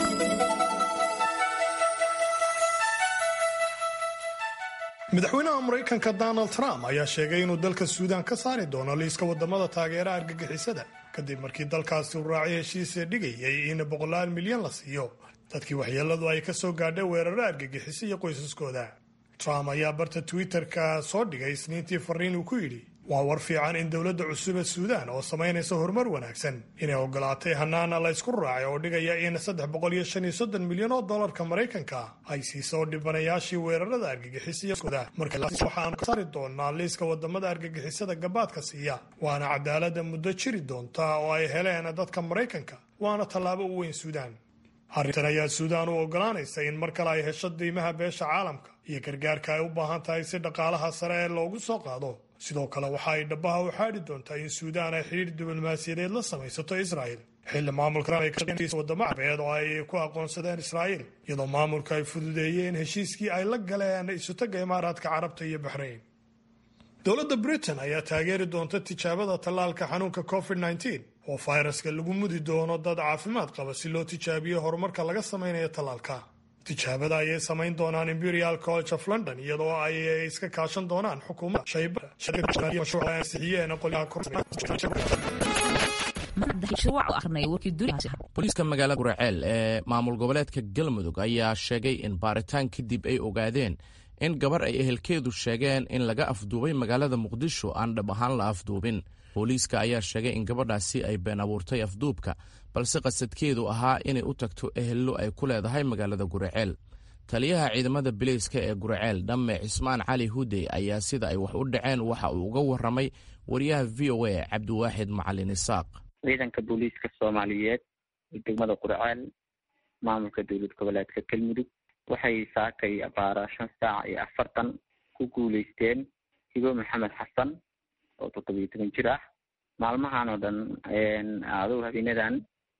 madaxweynaha maraykanka donald trump ayaa sheegay inuu dalka suudaan ka saari doono liiska wadamada taageera argagixisada kadib markii dalkaasi uu raacay heshiisa dhigayay in boqolaal milyan la siiyo dadkii waxyeeladu ay ka soo gaadhay weeraro argagixisa iyo qoysaskooda trump ayaa barta twitter-ka soo dhigay isniintii fariin uu ku yidhi waa war fiican in dowladda cusub ee suudaan oo samaynaysa horumar wanaagsan inay ogolaatay hanaana la ysku raacay oo dhigaya in saddex boqol iyo shan iyo soddon milyan oo dollarka maraykanka ay siiso dhibanayaashii weerarada argagixisayada markawaxaanu ka saari doonaa liiska wadamada argagixisada gabaadka siiya waana cadaalada muddo jiri doonta oo ay heleen dadka maraykanka waana tallaabo u weyn suudaan arrintan ayaa suudaan u ogolaanaysa in mar kale ay hesho diimaha beesha caalamka iyo gargaarka ay u baahan tahay si dhaqaalaha sare ee loogu soo qaado sidoo kale waxa ay dhabaha u xaadhi doontaa in suudaan ay xidhiir diblomaasiyadeed la samaysato israa'il xilli maamulkan ay ka wadamo carbeed oo ay ku aqoonsadeen israa'iil iyadoo maamulka ay fududeeyeen heshiiskii ay la galeen isutaga imaaraadka carabta iyo baxrayn dowladda britain ayaa taageeri doonta tijaabada tallaalka xanuunka covid -19 oo fayraska lagu mudi doono dad caafimaad qaba si loo tijaabiyo horumarka laga samaynayo tallaalka tijaabada ayay samayn doonaan imperial college of london iyadoo ay iska kaashan doonaan xukuumadda booliiska magaalada guraceel ee maamul goboleedka galmudug ayaa sheegay in baaritaan kadib ay ogaadeen in gabar ay ehelkeedu sheegeen in laga afduubay magaalada muqdisho aan dhab ahaan la afduubin booliiska ayaa sheegay in gabadhaasi ay been abuurtay afduubka balse qasadkeedu ahaa inay u tagto ehello ay ku leedahay magaalada guraceel taliyaha ciidamada bileyska ee guraceel dhamme cismaan cali hudey ayaa sida ay wax u dhaceen waxa uu uga waramay wariyaha v o a cabdiwaaxid macalin isaaq ciidanka booliiska soomaaliyeed degmada qurceel maamulka dowlad goboleedka galmudug waxay saakay abaara shan saac iyo afartan ku guuleysteen hibo maxamed xasan oo toddobiyo toban jir ah maalmahan oo dhan adow habeenadan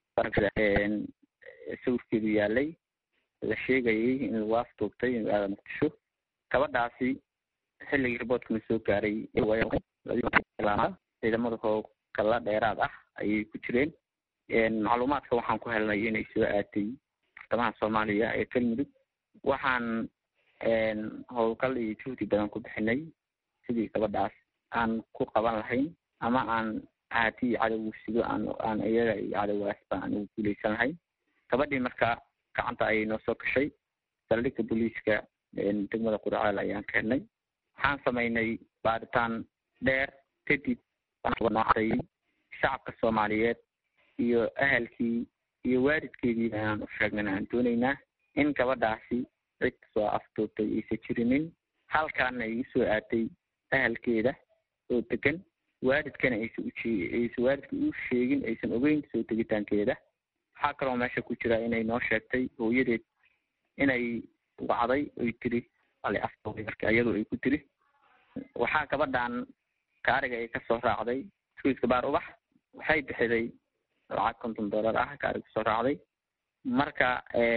sawirkeedu yaalay la sheegayay in lagu afduubtay magaalada muqdisho gabadhaasi xilligii riboodkana soo gaaray ciidamada hoogala dheeraad ah ayay ku jireen macluumaadka waxaan ku helnay inay soo aatay bartamaha soomaaliya ee galmudug waxaan howlgal iyo juhdi badan ku bixinay sidii gabadhaas aan ku qaban lahayn ama aan haati iyo cadowgu sido aan aan iyaga iyo cadowgaasba aan ugu guuleysan lahayn gabadhii marka gacanta ayay noo soo gashay saldhigga booliiska degmada quraceel ayaan keenay waxaan samaynay baaritaan dheer kadib noocday shacabka soomaaliyeed iyo ahalkii iyo waalidkeedii ayaan u sheegnay aan dooneynaa in gabadhaasi cid soo afduubtay aysan jirinin halkaana ay usoo aatay ahalkeeda oo degan waalidkana aysan ujee aysan waalidka u sheegin aysan ogeyn soo tegitaankeeda waxaa kaloo meesha ku jira inay noo sheegtay hooyadeed inay wacday oy tiri ale afduubay marka iyadu ay ku tiri waxaa gabadhan gaariga ay kasoo raacday suiska baar ubax waxay bixiday lacag konton dollar ah gaariga kusoo raacday marka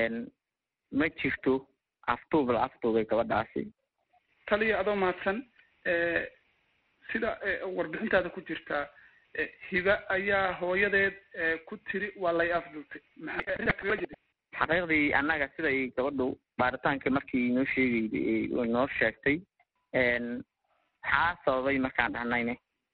ma jirto afduub la afduubay gabadhaasi taliya adoo mahadsan sida warbixintaada ku jirtaa hiba ayaa hooyadeed ku tiri waa lay afduubtay xaqiiqdii annaga siday gabadhu baaritaankii markii noo sheegayday noo sheegtay maxaa sababay markaan dhahnayne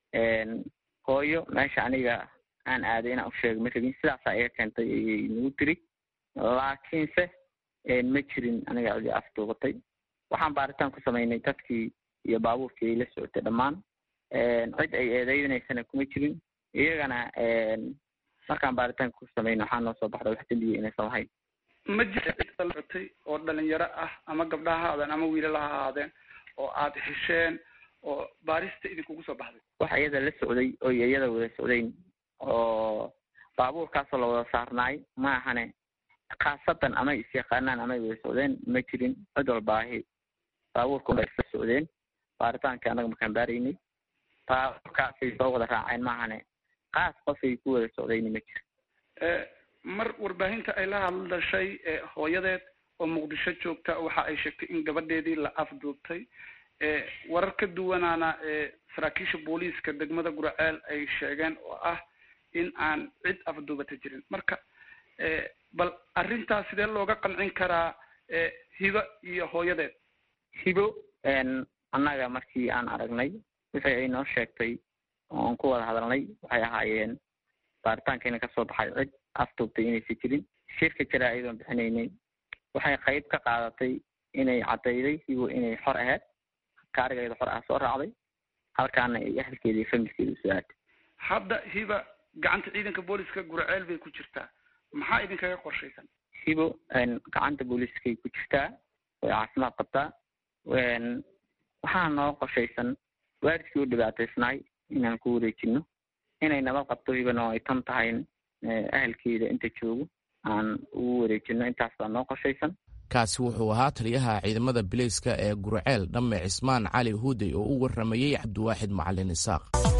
hooyo meesha aniga aan aaday inaan usheega ma rabin sidaasaa iga keentay ayay nagu tiri laakiinse ma jirin aniga cidi afduubatay waxaan baaritaan ku samaynay dadkii iyo baabuurkii ay la socotay dhammaan cid ay eedeynaysana kuma jirin iyagana markaan baaritaan ku samayno waxaa noo soo baxda wax dembiya inaysan lahayn ma jira cid la socotay oo dhalinyaro ah ama gabdha ha ahaadeen ama wiilala ha ahaadeen oo aad hesheen oo baarista idinkugu soo baxday wax iyada la socday oo iyada wada socdayn oo baabuurkaasoo la wada saarnaay ma ahane khaasatan amay isyaqaanaan amay wada socdeen ma jirin cid walbaahi baabuurka way isla socdeen baaritaankii annaga markaan baaraynay baabuurkaasay soo wada raaceen maahane qaas qofay ku wada socdayni ma jiro mar warbaahinta ay la hadlashay hooyadeed oo muqdisho joogta waxa ay sheegtay in gabadheedii la afduubtay warar ka duwanaana saraakiisha booliiska degmada guraceel ay sheegeen oo ah in aan cid afduubata jirin marka bal arrintaas sidee looga qancin karaa hibo iyo hooyadeed hibo annaga markii aan aragnay wixii ay noo sheegtay oo aan ku wada hadalnay waxay ahaayeen baaritaankiina kasoo baxay cid afduubtay inaysan jirin shirka jira ayadoon bixinaynay waxay qayb ka qaadatay inay caddayday hibo inay xor ahayd kaarigeeda xor ah soo raacday halkaana ay ahalkeeda iyo familkeeda usoo aatay hadda hiba gacanta ciidanka booliska guraceel bay ku jirtaa maxaa idinkaga qorshaysan hibo gacanta booliiskay ku jirtaa way caafimaad qabtaa waxaa noo qorshaysan waalidkii u dhibaataysnaay inaan ku wareejino inay nabad qabto hibana ay tan tahay ahalkeeda inta joogo aan ugu wareejino intaas baa noo qorshaysan kaasi wuxuu ahaa taliyaha ciidamada bileyska ee gurceel dhamme cismaan cali huudey oo u warramayey cabdiwaaxid macalin isaaq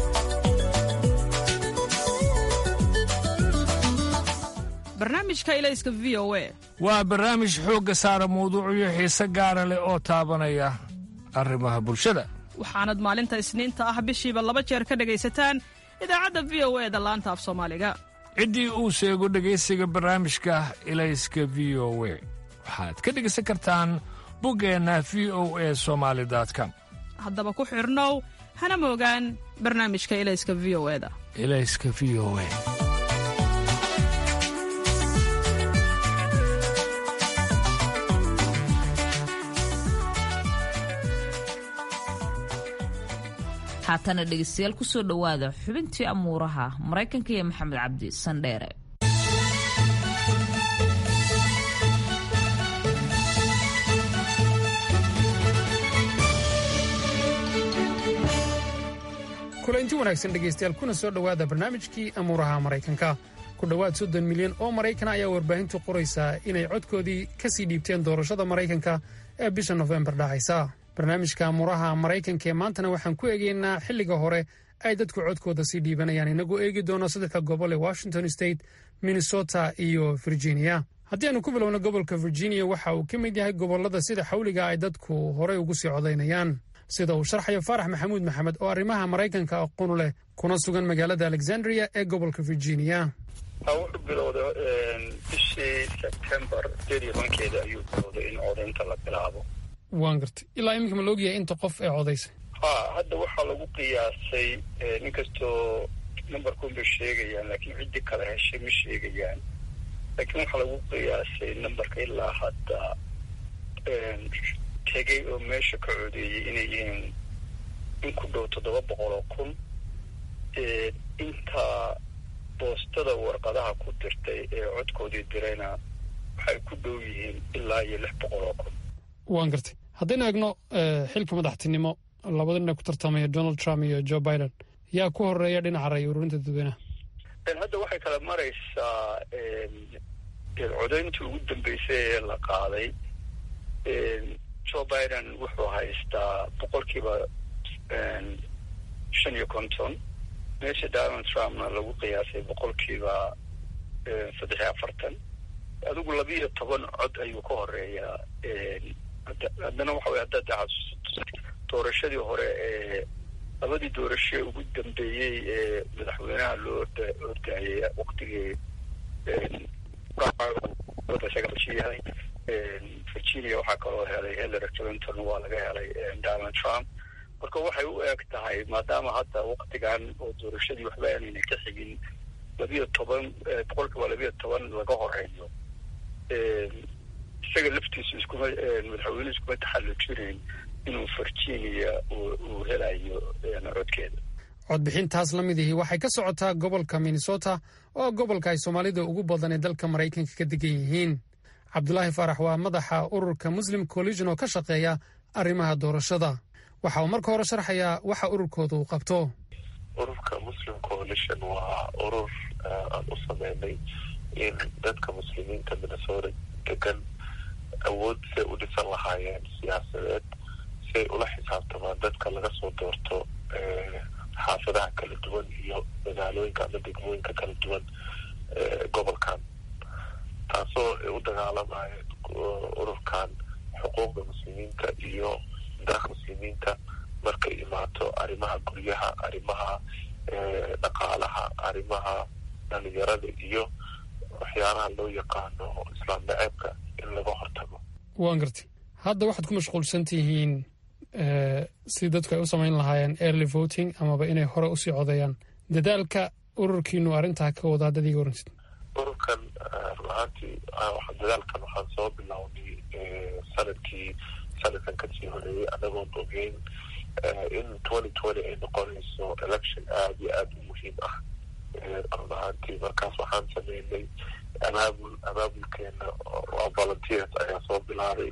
barnaamijka ilayska v o a waa barnaamij xoogga saara mawduucyo xiise gaara leh oo taabanaya arrimaha bulshada waxaanad maalinta isniinta ah bishiiba laba jeer ka dhegaysataan idaacadda v o e da laanta af soomaaliga ciddii uu sheego dhegaysiga barnaamijka ilayska v o we waxaad ka dhegaysan kartaan buggeenna v o e somaali com haddaba ku xidhnow hana moogaan barnaamijka ilayska v o e da ilayska v o e haatana dhegeystayaal kusoo dhowaada xubintii amuuraha maraykanka iyo maxamed cabdi sandheere kulanti wanaagsan dhegaystayaal kuna soo dhowaada barnaamijkii amuuraha maraykanka ku dhowaad soddon milyan oo maraykan ayaa warbaahintu qoraysaa inay codkoodii ka sii dhiibteen doorashada maraykanka ee bisha nofembar dhacaysa barnaamijka amuuraha maraykanka ee maantana waxaan ku eegaynaa xilliga hore ay dadku codkooda sii dhiibanayaan inagoo eegi doono saddexda gobol ee washington state minnesota iyo virginia haddii aanu ku bilowno gobolka virginia waxa uu ka mid yahay gobollada sida xawliga ay dadku horey ugu sii codaynayaan sida uu sharxayo faarax maxamuud maxamed oo arrimaha maraykanka aqoonu leh kuna sugan magaalada alexandria ee gobolka virginia wuxuu bilowda bishii sebtembar sideed iyo tobankeeda ayuu bilowday in codaynta la bilaabo waan gartay ilaa iminka ma la ogyahay inta qof ee codaysay ha hadda waxaa lagu qiyaasay nin kastoo numberkun bay sheegayaan laakiin ciddii kale heshay ma sheegayaan laakiin waxaa lagu qiyaasay numberka ilaa hadda tegay oo meesha ka codeeyey inay yihiin in ku dhow toddoba boqol oo kun inta boostada warqadaha ku dirtay ee codkoodii dirayna waxay ku dhow yihiin ilaa iyo lix boqol oo kun waan gartay haddaynu eegno xilka madaxtinimo labada nin ee ku tartamaya donald trump iyo joe biden yaa ku horeeya dhinaca ray ururinta dadweynaha hadda waxay kala maraysaa codayntii ugu dambeysay ee la qaaday joe biden wuxuu haystaa boqolkiiba shan iyo konton meesha donald trumpna lagu qiyaasay boqolkiiba saddex iyo afartan adigu labiiyo toban cod ayuu ka horeeyaa haddana waxa wey haddaad xasuusato doorashadii hore ee labadii doorasho ugu dambeeyey ee madaxweynaha loo orda ordaayay waktigii yahay virginia waxaa kaloo helay hillary clinton waa laga helay donald trump marka waxay u eg tahay maadaama hadda waktigan oo doorashadii waxba aanayna ka xigin labiyo toban boqolkiiba labiyo toban laga horeeyo isaga laftiisu iskuma madaxweyne iskuma taxallujinayn inuu virginia uu helayo codkeeda codbixintaas la mid ihi waxay ka socotaa gobolka minnesota oo gobolka ay soomaalida ugu badan ee dalka maraykanka ka degan yihiin cabdulaahi faarax waa madaxa ururka muslim collision oo ka shaqeeya arrimaha doorashada waxa uu marka hore sharxayaa waxa ururkooda uu qabto ururka muslim coalition waa urur aan u sameynay in dadka muslimiinta minnesota degan awood say u dhisan lahaayeen siyaasadeed siay ula xisaabtamaan dadka laga soo doorto xaafadaha kala duwan iyo magaalooyinka ama degmooyinka kala duwan gobolkan taasoo ay u dagaalamayeen ururkan xuquuqda muslimiinta iyo daaha muslimiinta markay imaato arrimaha guryaha arrimaha dhaqaalaha arrimaha dhalinyarada iyo waxyaalaha loo yaqaano islaam naceebka in laga hortago waan gartay hadda waxaad ku mashquulsan tihiin si dadku ay u samayn lahaayeen early voting amaba inay hore usii codeeyaan dadaalka ururkiinu arrintaa ka wada haddad iga waransid ururkan run ahaantii dadaalkan waxaan soo bilownay sanadkii sanadkan kasii horeeyey anagoon ogeyn in twenty twenty ay noqonayso election aada iyo aada u muhiim ah run ahaantii markaas waxaan sameynay abaabul abaabulkeena waa volunteers ayaa soo bilaabay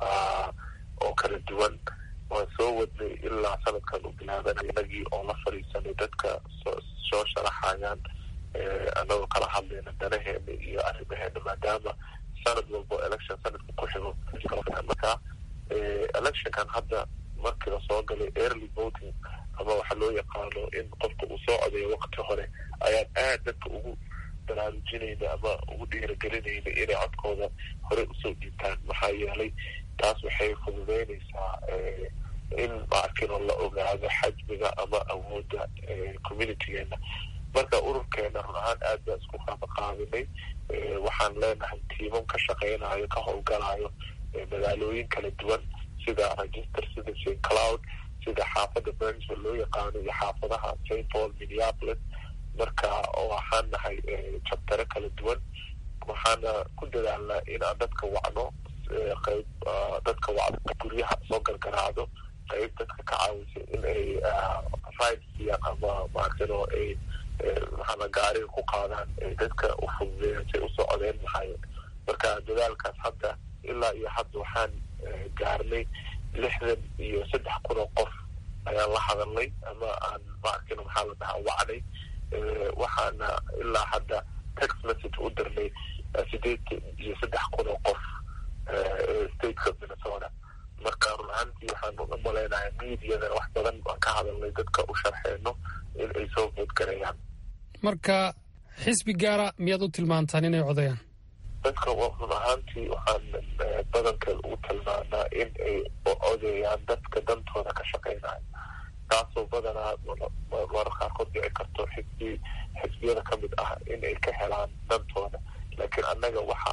oo kala duwan waan soo wadnay ilaa sanadkan u bilaabanay inagii oo la fadhiisanay dadka soo sharaxayaan anagoo kala hadlayna danaheena iyo arrimaheena maadaama sanad walbo election sanadka ku xigo marka electionkan hadda markii lasoo galay early voting ama waxaa loo yaqaano in qofka uu soo codeeyo wakti hore ayaan aad dadka ugu baraarujinayna ama ugu dhiiragelinayna inay codkooda hore usoo dhiibtaan maxaa yeelay taas waxay fududeynaysaa in maarkinoo la ogaado xajmiga ama awoodda communitygeena marka ururkeena run ahaan aad baan isku qaabaqaabinay waxaan leenahay tiimam ka shaqeynayo ka howlgalayo magaalooyin kala duwan sida register sida st cloud sida xaafadda burnsville loo yaqaano iyo xaafadaha st paul minneapolis marka waxaan nahay jabtare kala duwan waxaana ku dadaalnaa inaan dadka wacno qayb dadka wacdo guryaha soo gargaraacdo qayb dadka ka caawisa in ay ride siiyaan ama maartino ay maxaana gaariga ku qaadaan ay dadka u fududeeyaan say usoo codeyn lahaayeen marka dadaalkaas hadda ilaa iyo hadda waxaan gaarnay lixdan iyo saddex kun oo qof ayaan la hadalnay ama aan maarkino maxaa la dhahaa wacnay waxaana ilaa hadda text message u dirnay sideed iyo saddex kun oo qof stateka minnesota marka run ahaantii waxaan u malaynayaa mediadana wax badan aan ka hadalnay dadka u sharxeyno in ay soo voodgareeyaan marka xisbi gaara miyaad u tilmaantaan inay codayaan dadka run ahaantii waxaan badankeed ugu tilmaanaa in ay codeeyaan dadka dantooda ka shaqeynayo taasoo badanaa marar qaarkood dhici karto xisbi xisbiyada ka mid ah in ay ka helaan dantooda laakiin annaga waxa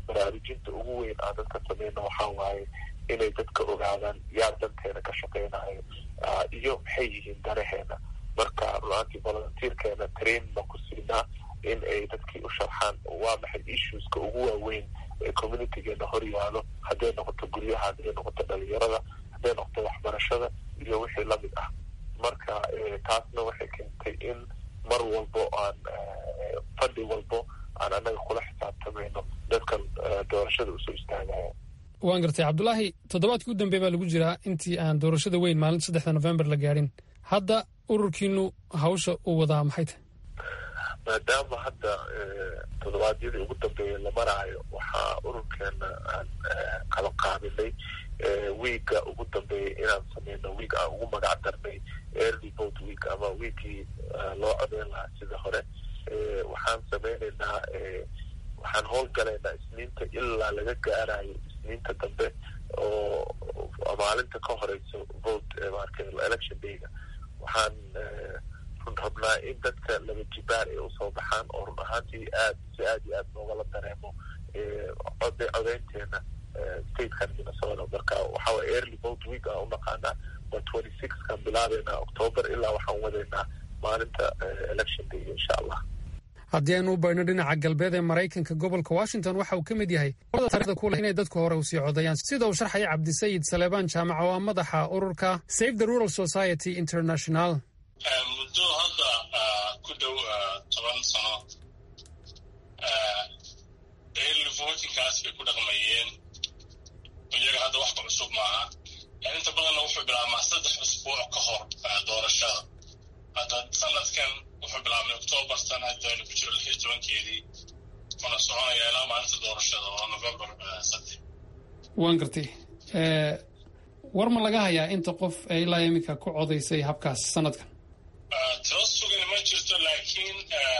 baraarujinta ugu weyn aan dadka sameyno waxaa waaye inay dadka ogaadaan yaa danteena ka shaqeynayo iyo maxay yihiin danaheena marka runaantii volunteerkeena train baan ku siinaa in ay dadkii u sharxaan waa maxay issueska ugu waaweyn ee communitygeena hor yaalo hadday noqoto guryaha hadday noqoto dhalinyarada hadday noqoto waxbarashada iyo wixii lamid ah marka taasna waxay keentay in mar walbo aan fadhi walbo aan annaga kula xisaabtamayno dadkan doorashada usoo istaagaya waan gartay cabdulaahi toddobaadkii u dambeey baa lagu jiraa intii aan doorashada weyn maalinta saddexda november la gaadhin hadda ururkiinu hawsha uu wadaa maxay tahay maadaama hadda toddobaadyadii ugu dambeeyay la maraayo waxaa ururkeena aan qabanqaabinay wiiga ugu dambeeyay inaan sameyno wiig aan ugu magac darnay early vote week ama wiigii loo codeyn lahaa sida hore waxaan sameyneynaa waxaan howlgalaynaa isniinta ilaa laga gaarayo isniinta dambe oo maalinta ka horeyso vote marka election dayga waxaan run rabnaa in dadka laba jibaar ay usoo baxaan oo run ahaantii aad si aad iyo aad noogala dareemo code codeynteena statekan minnesota marka waxaa waye early vote week aan unaqaanaa waa twenty six kan bilaabeynaa october ilaa waxaan wadeynaa maalinta election day insha allah haddii aynu u baydhno dhinaca galbeed ee maraykanka gobolka washington waxa uu ka mid yahay taarikhda ku leh inay dadku hore u sii codayaan sida uu sharxaya cabdisayid saleebaan jaamac oo ah madaxa ururka save the rural society international muddo hadda ku dhow toban sano early votingkaas bay ku dhaqmayeen iyaga hadda wax ka cusub maaha inta badanna wuxuu bilaabmaa saddex usbuuc ka hor doorashada hadda sanadkan wuxuu bilaabmay octoobar sanadaynu ku jiro lix iyo tobankeedii kuna soconaya ilaa maalinta doorashada oo november saddex waan gartay war ma laga hayaa inta qof ee ilaa iminka ku codaysay habkaas sanadkan tiro sugan ma jirto laakiin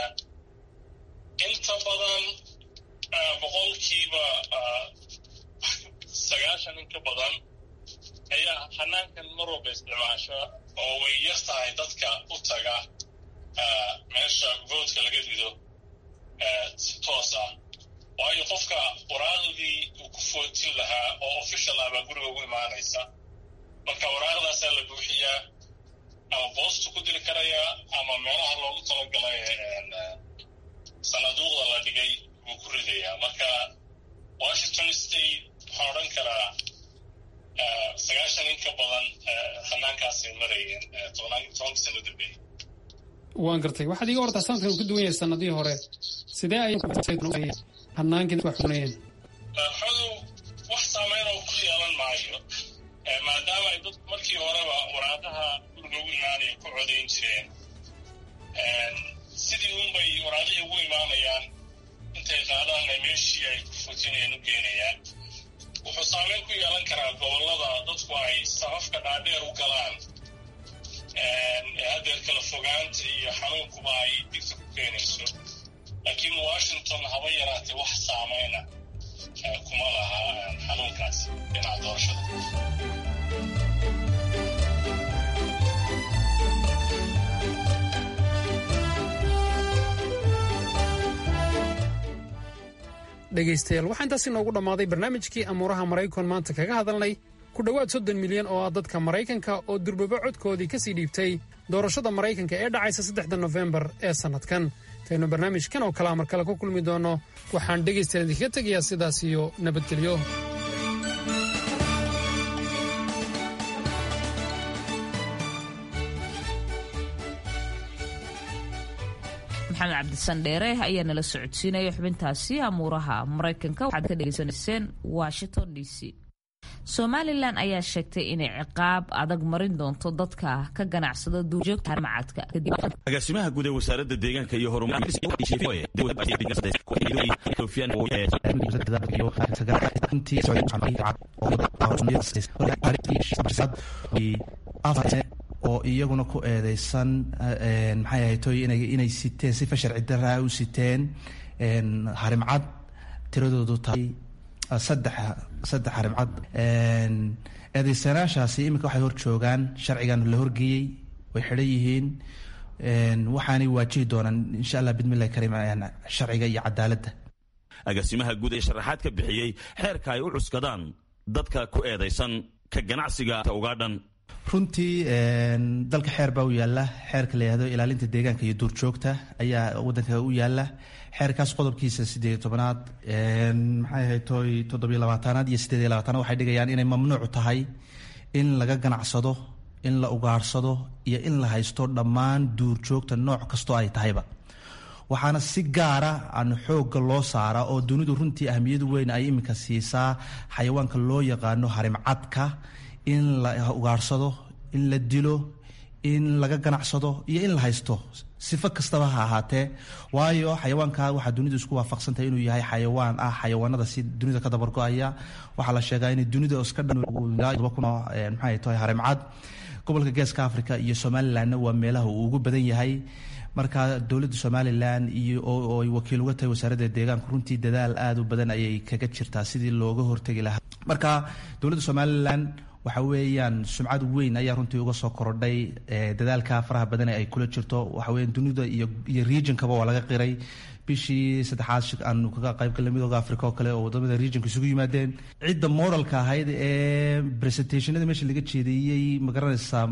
inta badan boqolkiiba sagaashan in ka badan ayaa hanaankan mar walba isticmaasha oo way yar tahay dadka u taga meesha voodka laga rido si toos ah waayo qofka waraaqdii uu ku footin lahaa oo official ah baa guriga ugu imaanaysa marka waraaqdaasaa la buuxiyaa ama boostu ku diri karayaa ama meelaha loogu talagalay sanaduuqda la dhigay buu ku ridayaa marka washington state waxaan odhan karaa sagaashan in ka badan hanaankaasay marayeen tobanka sano dambeeyey waan gartay waxaad iga wartaa sanadkan uu ka duwan yahay sanadihii hore sidee ay hanaankii dadku xunayeen xodow wax saameyn oo ku yeelan maayo maadaama ay dadku markii horeba waraaqaha guriga ugu imaanaya ku codayn jireen sidii unbay waraaqihii ugu imaanayaan intay qaadaan ay meeshii ay ku fotinayeen u geenayaan wuxuu saameyn ku yeelan karaa gobollada dadku ay safafka dhaadheer u galaan haddeer kala fogaanta iyo xanuunkuba ay digta ku keenayso laakiin washington haba yaraatee wax saameyna kuma laha xanuunkaas dhinaca doorashada dhegaystayaal waxaa intaas inoogu dhammaaday barnaamijkii amuuraha maraykan maanta kaga hadalnay ku dhowaad soddon milyan oo ah dadka maraykanka oo durbaba codkoodii ka sii dhiibtay doorashada maraykanka ee dhacaysa saddexda nofembar ee sannadkan intaynu barnaamijkan oo kalea mar kale ku kulmi doonno waxaan dhegaystayaal idinkaga tegayaa sidaas iyo nabadgelyo maxamed cabdisandheere ayaa nala socodsiinaya xubintaasi amuuraha maraykanka waxaad ka dhegaysanayseen washington d c somalilan ayaa sheegtay inay ciqaab adag marin doonto dadka ka ganacsada duurjoogta macadka agaasimaha guud ee wasaaradda deegaanka iyo oo iyaguna ku eedeysan maxay ahaytoy inay siteen sifa sharci daraa u siteen harimcad tiradoodu tahay saddex saddex harimcad eedeysanaashaasi iminka waxay hor joogaan sharcigan la horgeeyey way xidhan yihiin waxaanay waajihi doonaan insha allah bidmillahi kariim sharciga iyo cadaaladda agaasimaha guud ee sharaxaad ka bixiyey xeerka ay u cuskadaan dadka ku eedaysan ka ganacsiga ugaadhan runtii dalka xeer baa u yaala xeerka la yihahdo ilaalinta deegaanka iyo duurjoogta ayaa wadanka u yaala xeerkaas qodobkiisa sideed tobanaad maxay ahayd toy toddobiyo labaatanaad iyo sideed iyo labaatanaad waxay dhigayaan inay mamnuuc tahay in laga ganacsado in la ugaarsado iyo in la haysto dhammaan duurjoogta nooc kastoo ay tahayba waxaana si gaara aan xoogga loo saaraa oo dunidu runtii ahmiyadu weyn ay iminka siisaa xayawaanka loo yaqaano harimcadka in la ugaarsado in la dilo in laga ganacsado iyo in la haysto sifo kastaba ha ahaatee waayo xayawaanka waxaa dunidu isku waafaqsantahay inuu yahay xayawaan ah xayawaanada si dunida ka dabargo-aya waxaa la sheegaa in dunida iska dhanmaxay tahay harimcad gobolka geeska africa iyo somalilandna waa meelaha uu ugu badan yahay marka dowladda somalilan iyo oo ay wakiil uga tahay wasaaradda deegaanka runtii dadaal aada u badan ayay kaga jirtaa sidii looga hortegi lahaa marka dowladda somalilan waxa weeyaan sumcad weyn ayaa runtii uga soo korodhay dadaalka faraha badan ee ay kula jirto waxa weeyaan dunida iyo iyo regionkaba waa laga qiray bishii saddexaad aanu kaga qaybgalnay midooda africa oo kale oo wadamada regionka isugu yimaadeen cidda modelka ahayd ee presentationada meesha laga jeediyey magaranaysaa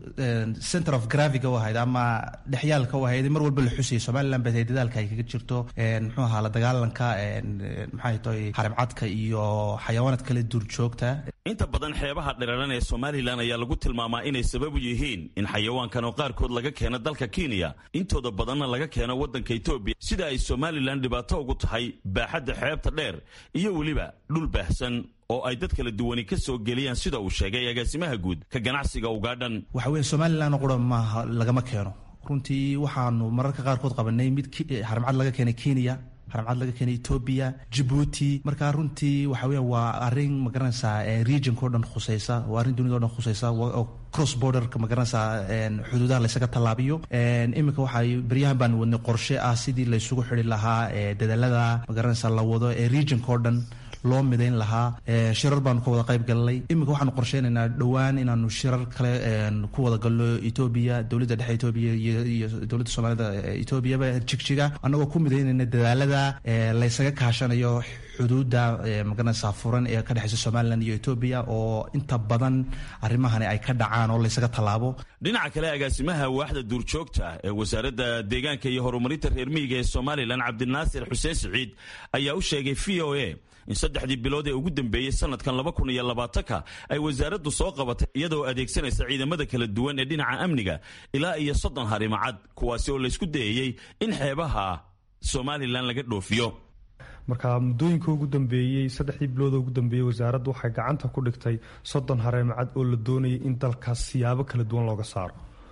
center of graviga u ahayd ama dhexyaalka u ahayd mar walba la xusayay somaliland bay tahay dadaalka ay kaga jirto muxuu ahaa la dagaalanka maxay tahay harimcadka iyo xayawaanad kale duurjoogta inta badan xeebaha dhiraran ee somalilan ayaa lagu tilmaamaa inay sabab u yihiin in xayawaankan oo qaarkood laga keeno dalka kenya intooda badanna laga keeno waddanka etoobiya sida ay somalilan dhibaato ugu tahay baaxadda xeebta dheer iyo weliba dhul baahsan oo ay dad kala duwani ka soo geliyaan sida uu sheegay agaasimaha guud ka ganacsiga ugaadhan waxa weeye somalilan oo qura maaha lagama keeno runtii waxaanu mararka qaarkood qabanay mid harimcad laga keenay kenya haramcad laga keenay etoobiya jabuuti marka runtii waxa weya waa arrin magaranaysaa regionka o dhan khuseysa waa arrin dunida o dhan khuseysa oo cross borderka magaranaysaa xuduudaha laysaga tallaabiyo iminka waxay beryahan baan wadnay qorshe ah sidii laysugu xidi lahaa dadaalada magaranaysaa la wado ee regionka o dhan loo midayn lahaa shirar baanu ka wada qayb galnay iminka waxaanu qorsheynaynaa dhowaan inaanu shirar kale ku wada galno etoobiya dowladda dhexe etoobiya iyo dowladda soomaalida etoobiyaba jigjiga annagoo ku midaynayna dadaalada laysaga kaashanayo xuduudda magaranaysaa furan ee ka dhexeysa somalilan iyo etoobiya oo inta badan arrimahani ay ka dhacaan oo laysaga tallaabo dhinaca kale agaasimaha waaxda duurjoogta ee wasaaradda deegaanka iyo horumarinta reer miyiga ee somalilan cabdinaasir xuseen siciid ayaa u sheegay v o a in saddexdii bilood ee ugu dambeeyey sanadkan laba kun iyo labaatanka ay wasaaraddu soo qabatay iyadoo adeegsanaysa ciidamada kala duwan ee dhinaca amniga ilaa iyo soddon harimacad kuwaasi oo laysku dayayey in xeebaha somalilan laga dhoofiyo marka muddooyinka ugu dambeeyey saddexdii bilooda ugu dambeeyey wasaaraddu waxay gacanta ku dhigtay soddon hareemacad oo la doonayay in dalkaas siyaabo kala duwan looga saaro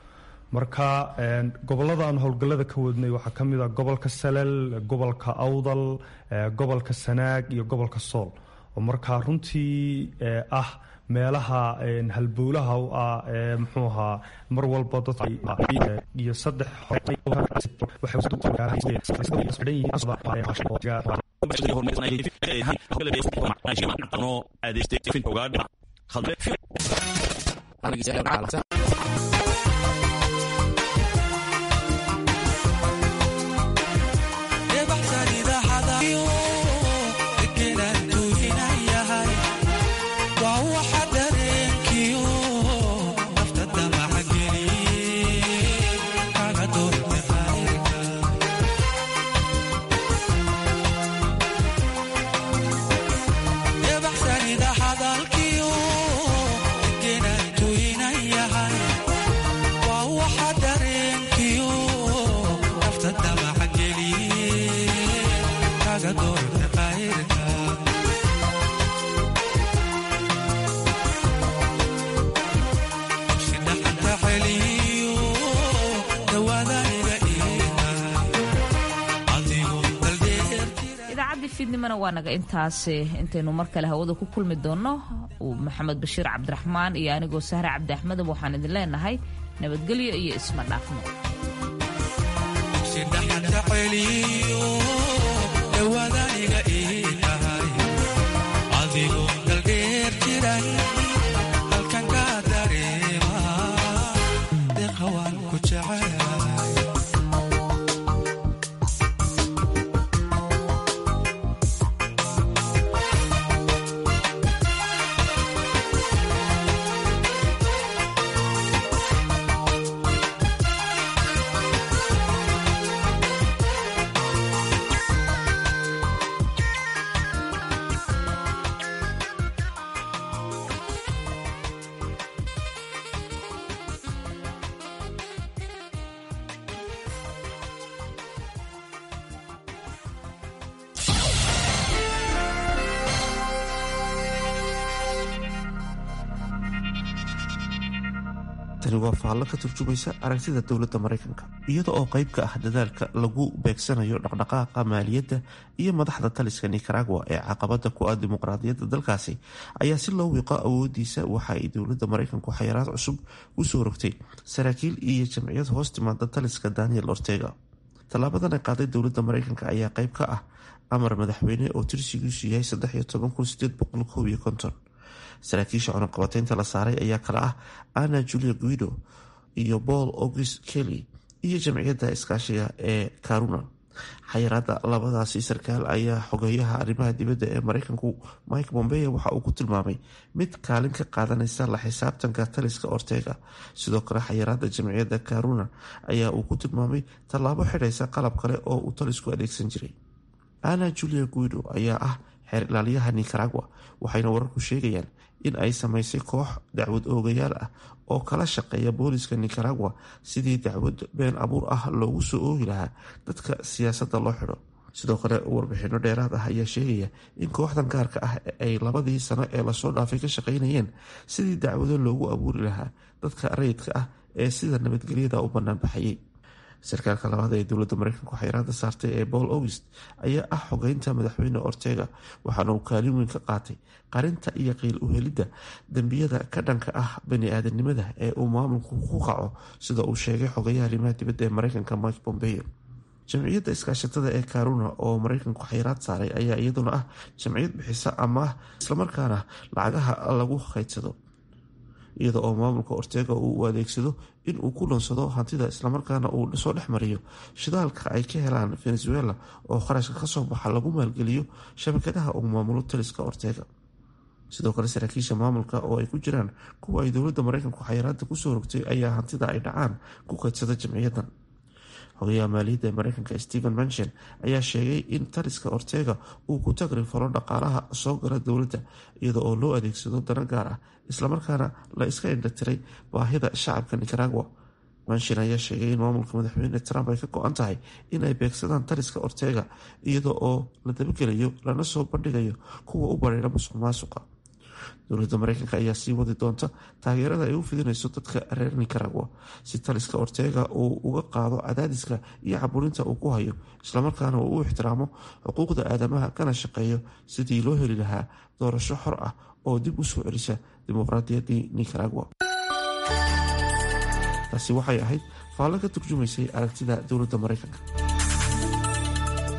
marka gobolada aan howlgallada ka wadnay waxaa ka mid ah gobolka salel gobolka awdal gobolka sanaag iyo gobolka sool oo markaa runtii ah meelaha halbowlaha u ah muxuu ahaa mar walba dadkiyo saddex fiidnimana waa naga intaasi intaynu mar kale hawada ku kulmi doonno maxamed bashiir cabdiraxmaan iyo anigoo sahre cabdi axmedab waxaan idin leenahay nabadgelyo iyo isma dhaafno tani waa faallo ka turjumaysa aragtida dowladda maraykanka iyada oo qayb ka ah dadaalka lagu beegsanayo dhaqdhaqaaqa maaliyadda iyo madaxda taliska nicaragua ee caqabada ku ah dimuqraadiyadda dalkaasi ayaa si loo wiiqo awoodiisa waxa ay dowladda maraykanku xayiraad cusub usoo rogtay saraakiil iyo jamciyad hoos timaada taliska daniel ortega tallaabadan ay qaaday dowladda maraykanka ayaa qayb ka ah amar madaxweyne oo tirsigiisu yahay saraakiisha cunaqabateynta la saaray ayaa kale ah anna julia guido iyo paul august kelly iyo jamciyadda iskaashiga ee karuna xayiraada labadaasi sarkaal ayaa xogeeyaha arrimaha dibadda ee maraykanku mike bombeye waxa uu ku tilmaamay mid kaalin ka qaadanaysa la xisaabtanka taliska ortega sidoo kale xayiraada jamciyadda karuna ayaa uu ku tilmaamay tallaabo xidhaysa qalab kale oo uu talisku adeegsan jiray anna julia guido ayaa ah xeer ilaaliyaha nicaragua waxayna wararku sheegayaan in ay samaysay koox dacwad oogayaal ah oo kala shaqeeya booliska nicaragua sidii dacwad been abuur ah loogu soo oogi lahaa dadka siyaasadda loo xidho sidoo kale warbixino dheeraad ah ayaa sheegaya in kooxdan gaarka ah ay labadii sano ee lasoo dhaafay ka shaqeynayeen sidii dacwado loogu abuuri lahaa dadka rayidka ah ee sida nabadgelyada u banaanbaxayay sarkaalka labaad ee dowladda mareykanku xayiraada saartay ee paul august ayaa ah xogeynta madaxweyne ortega waxaana uu kaalin weyn ka qaatay qarinta iyo qiil uhelidda dembiyada ka dhanka ah bani-aadanimada ee uu maamulku ku qaco sida uu sheegay xogeyaha arrimaha dibadda ee mareykanka mike bombeo jamciyadda iskaashatada ee karuna oo mareykanku xayiraad saaray ayaa iyaduna ah jamciyad bixisa amaah islamarkaana lacagaha lagu kheydsado iyada oo maamulka ortega uu adeegsado in uu ku lunsado hantida islamarkaana uu soo dhex mariyo shidaalka ay ka helaan venezuela oo kharashka kasoo baxa lagu maalgeliyo shabakadaha uu maamulo taliska ortega sidoo kale saraakiisha maamulka oo ay ku jiraan kuwa ay dowladda mareykanku xayiraada kusoo rogtay ayaa hantida ay dhacaan ku keydsada jamciyadan xogayaha maaliyadda ee mareykanka stephen manchen ayaa sheegay in taliska ortega uu ku tagri falo dhaqaalaha soo gala dowladda iyada oo loo adeegsado dana gaar ah islamarkaana la iska indhatiray baahida shacabka nicaragua manshin ayaa sheegay in maamulka madaxweyne trump ay ka go-an tahay in ay beegsadaan taliska ortega iyada oo la dabagelayo lana soo bandhigayo kuwa u bareera musuq maasuqa dowladda mareykanka ayaa sii wadi doonta taageerada ay u fidinayso dadka reer nicaragua si taliska ortega uu uga qaado cadaadiska iyo caburinta uu ku hayo islamarkaana uu u ixtiraamo xuquuqda aadamaha kana shaqeeyo sidii loo heli lahaa doorasho xor ah oo dib u soo celisa dimuqraadiyaddii nicaragua taasi waxay ahayd faallo ka turjumaysay aragtida dowladda mareykanka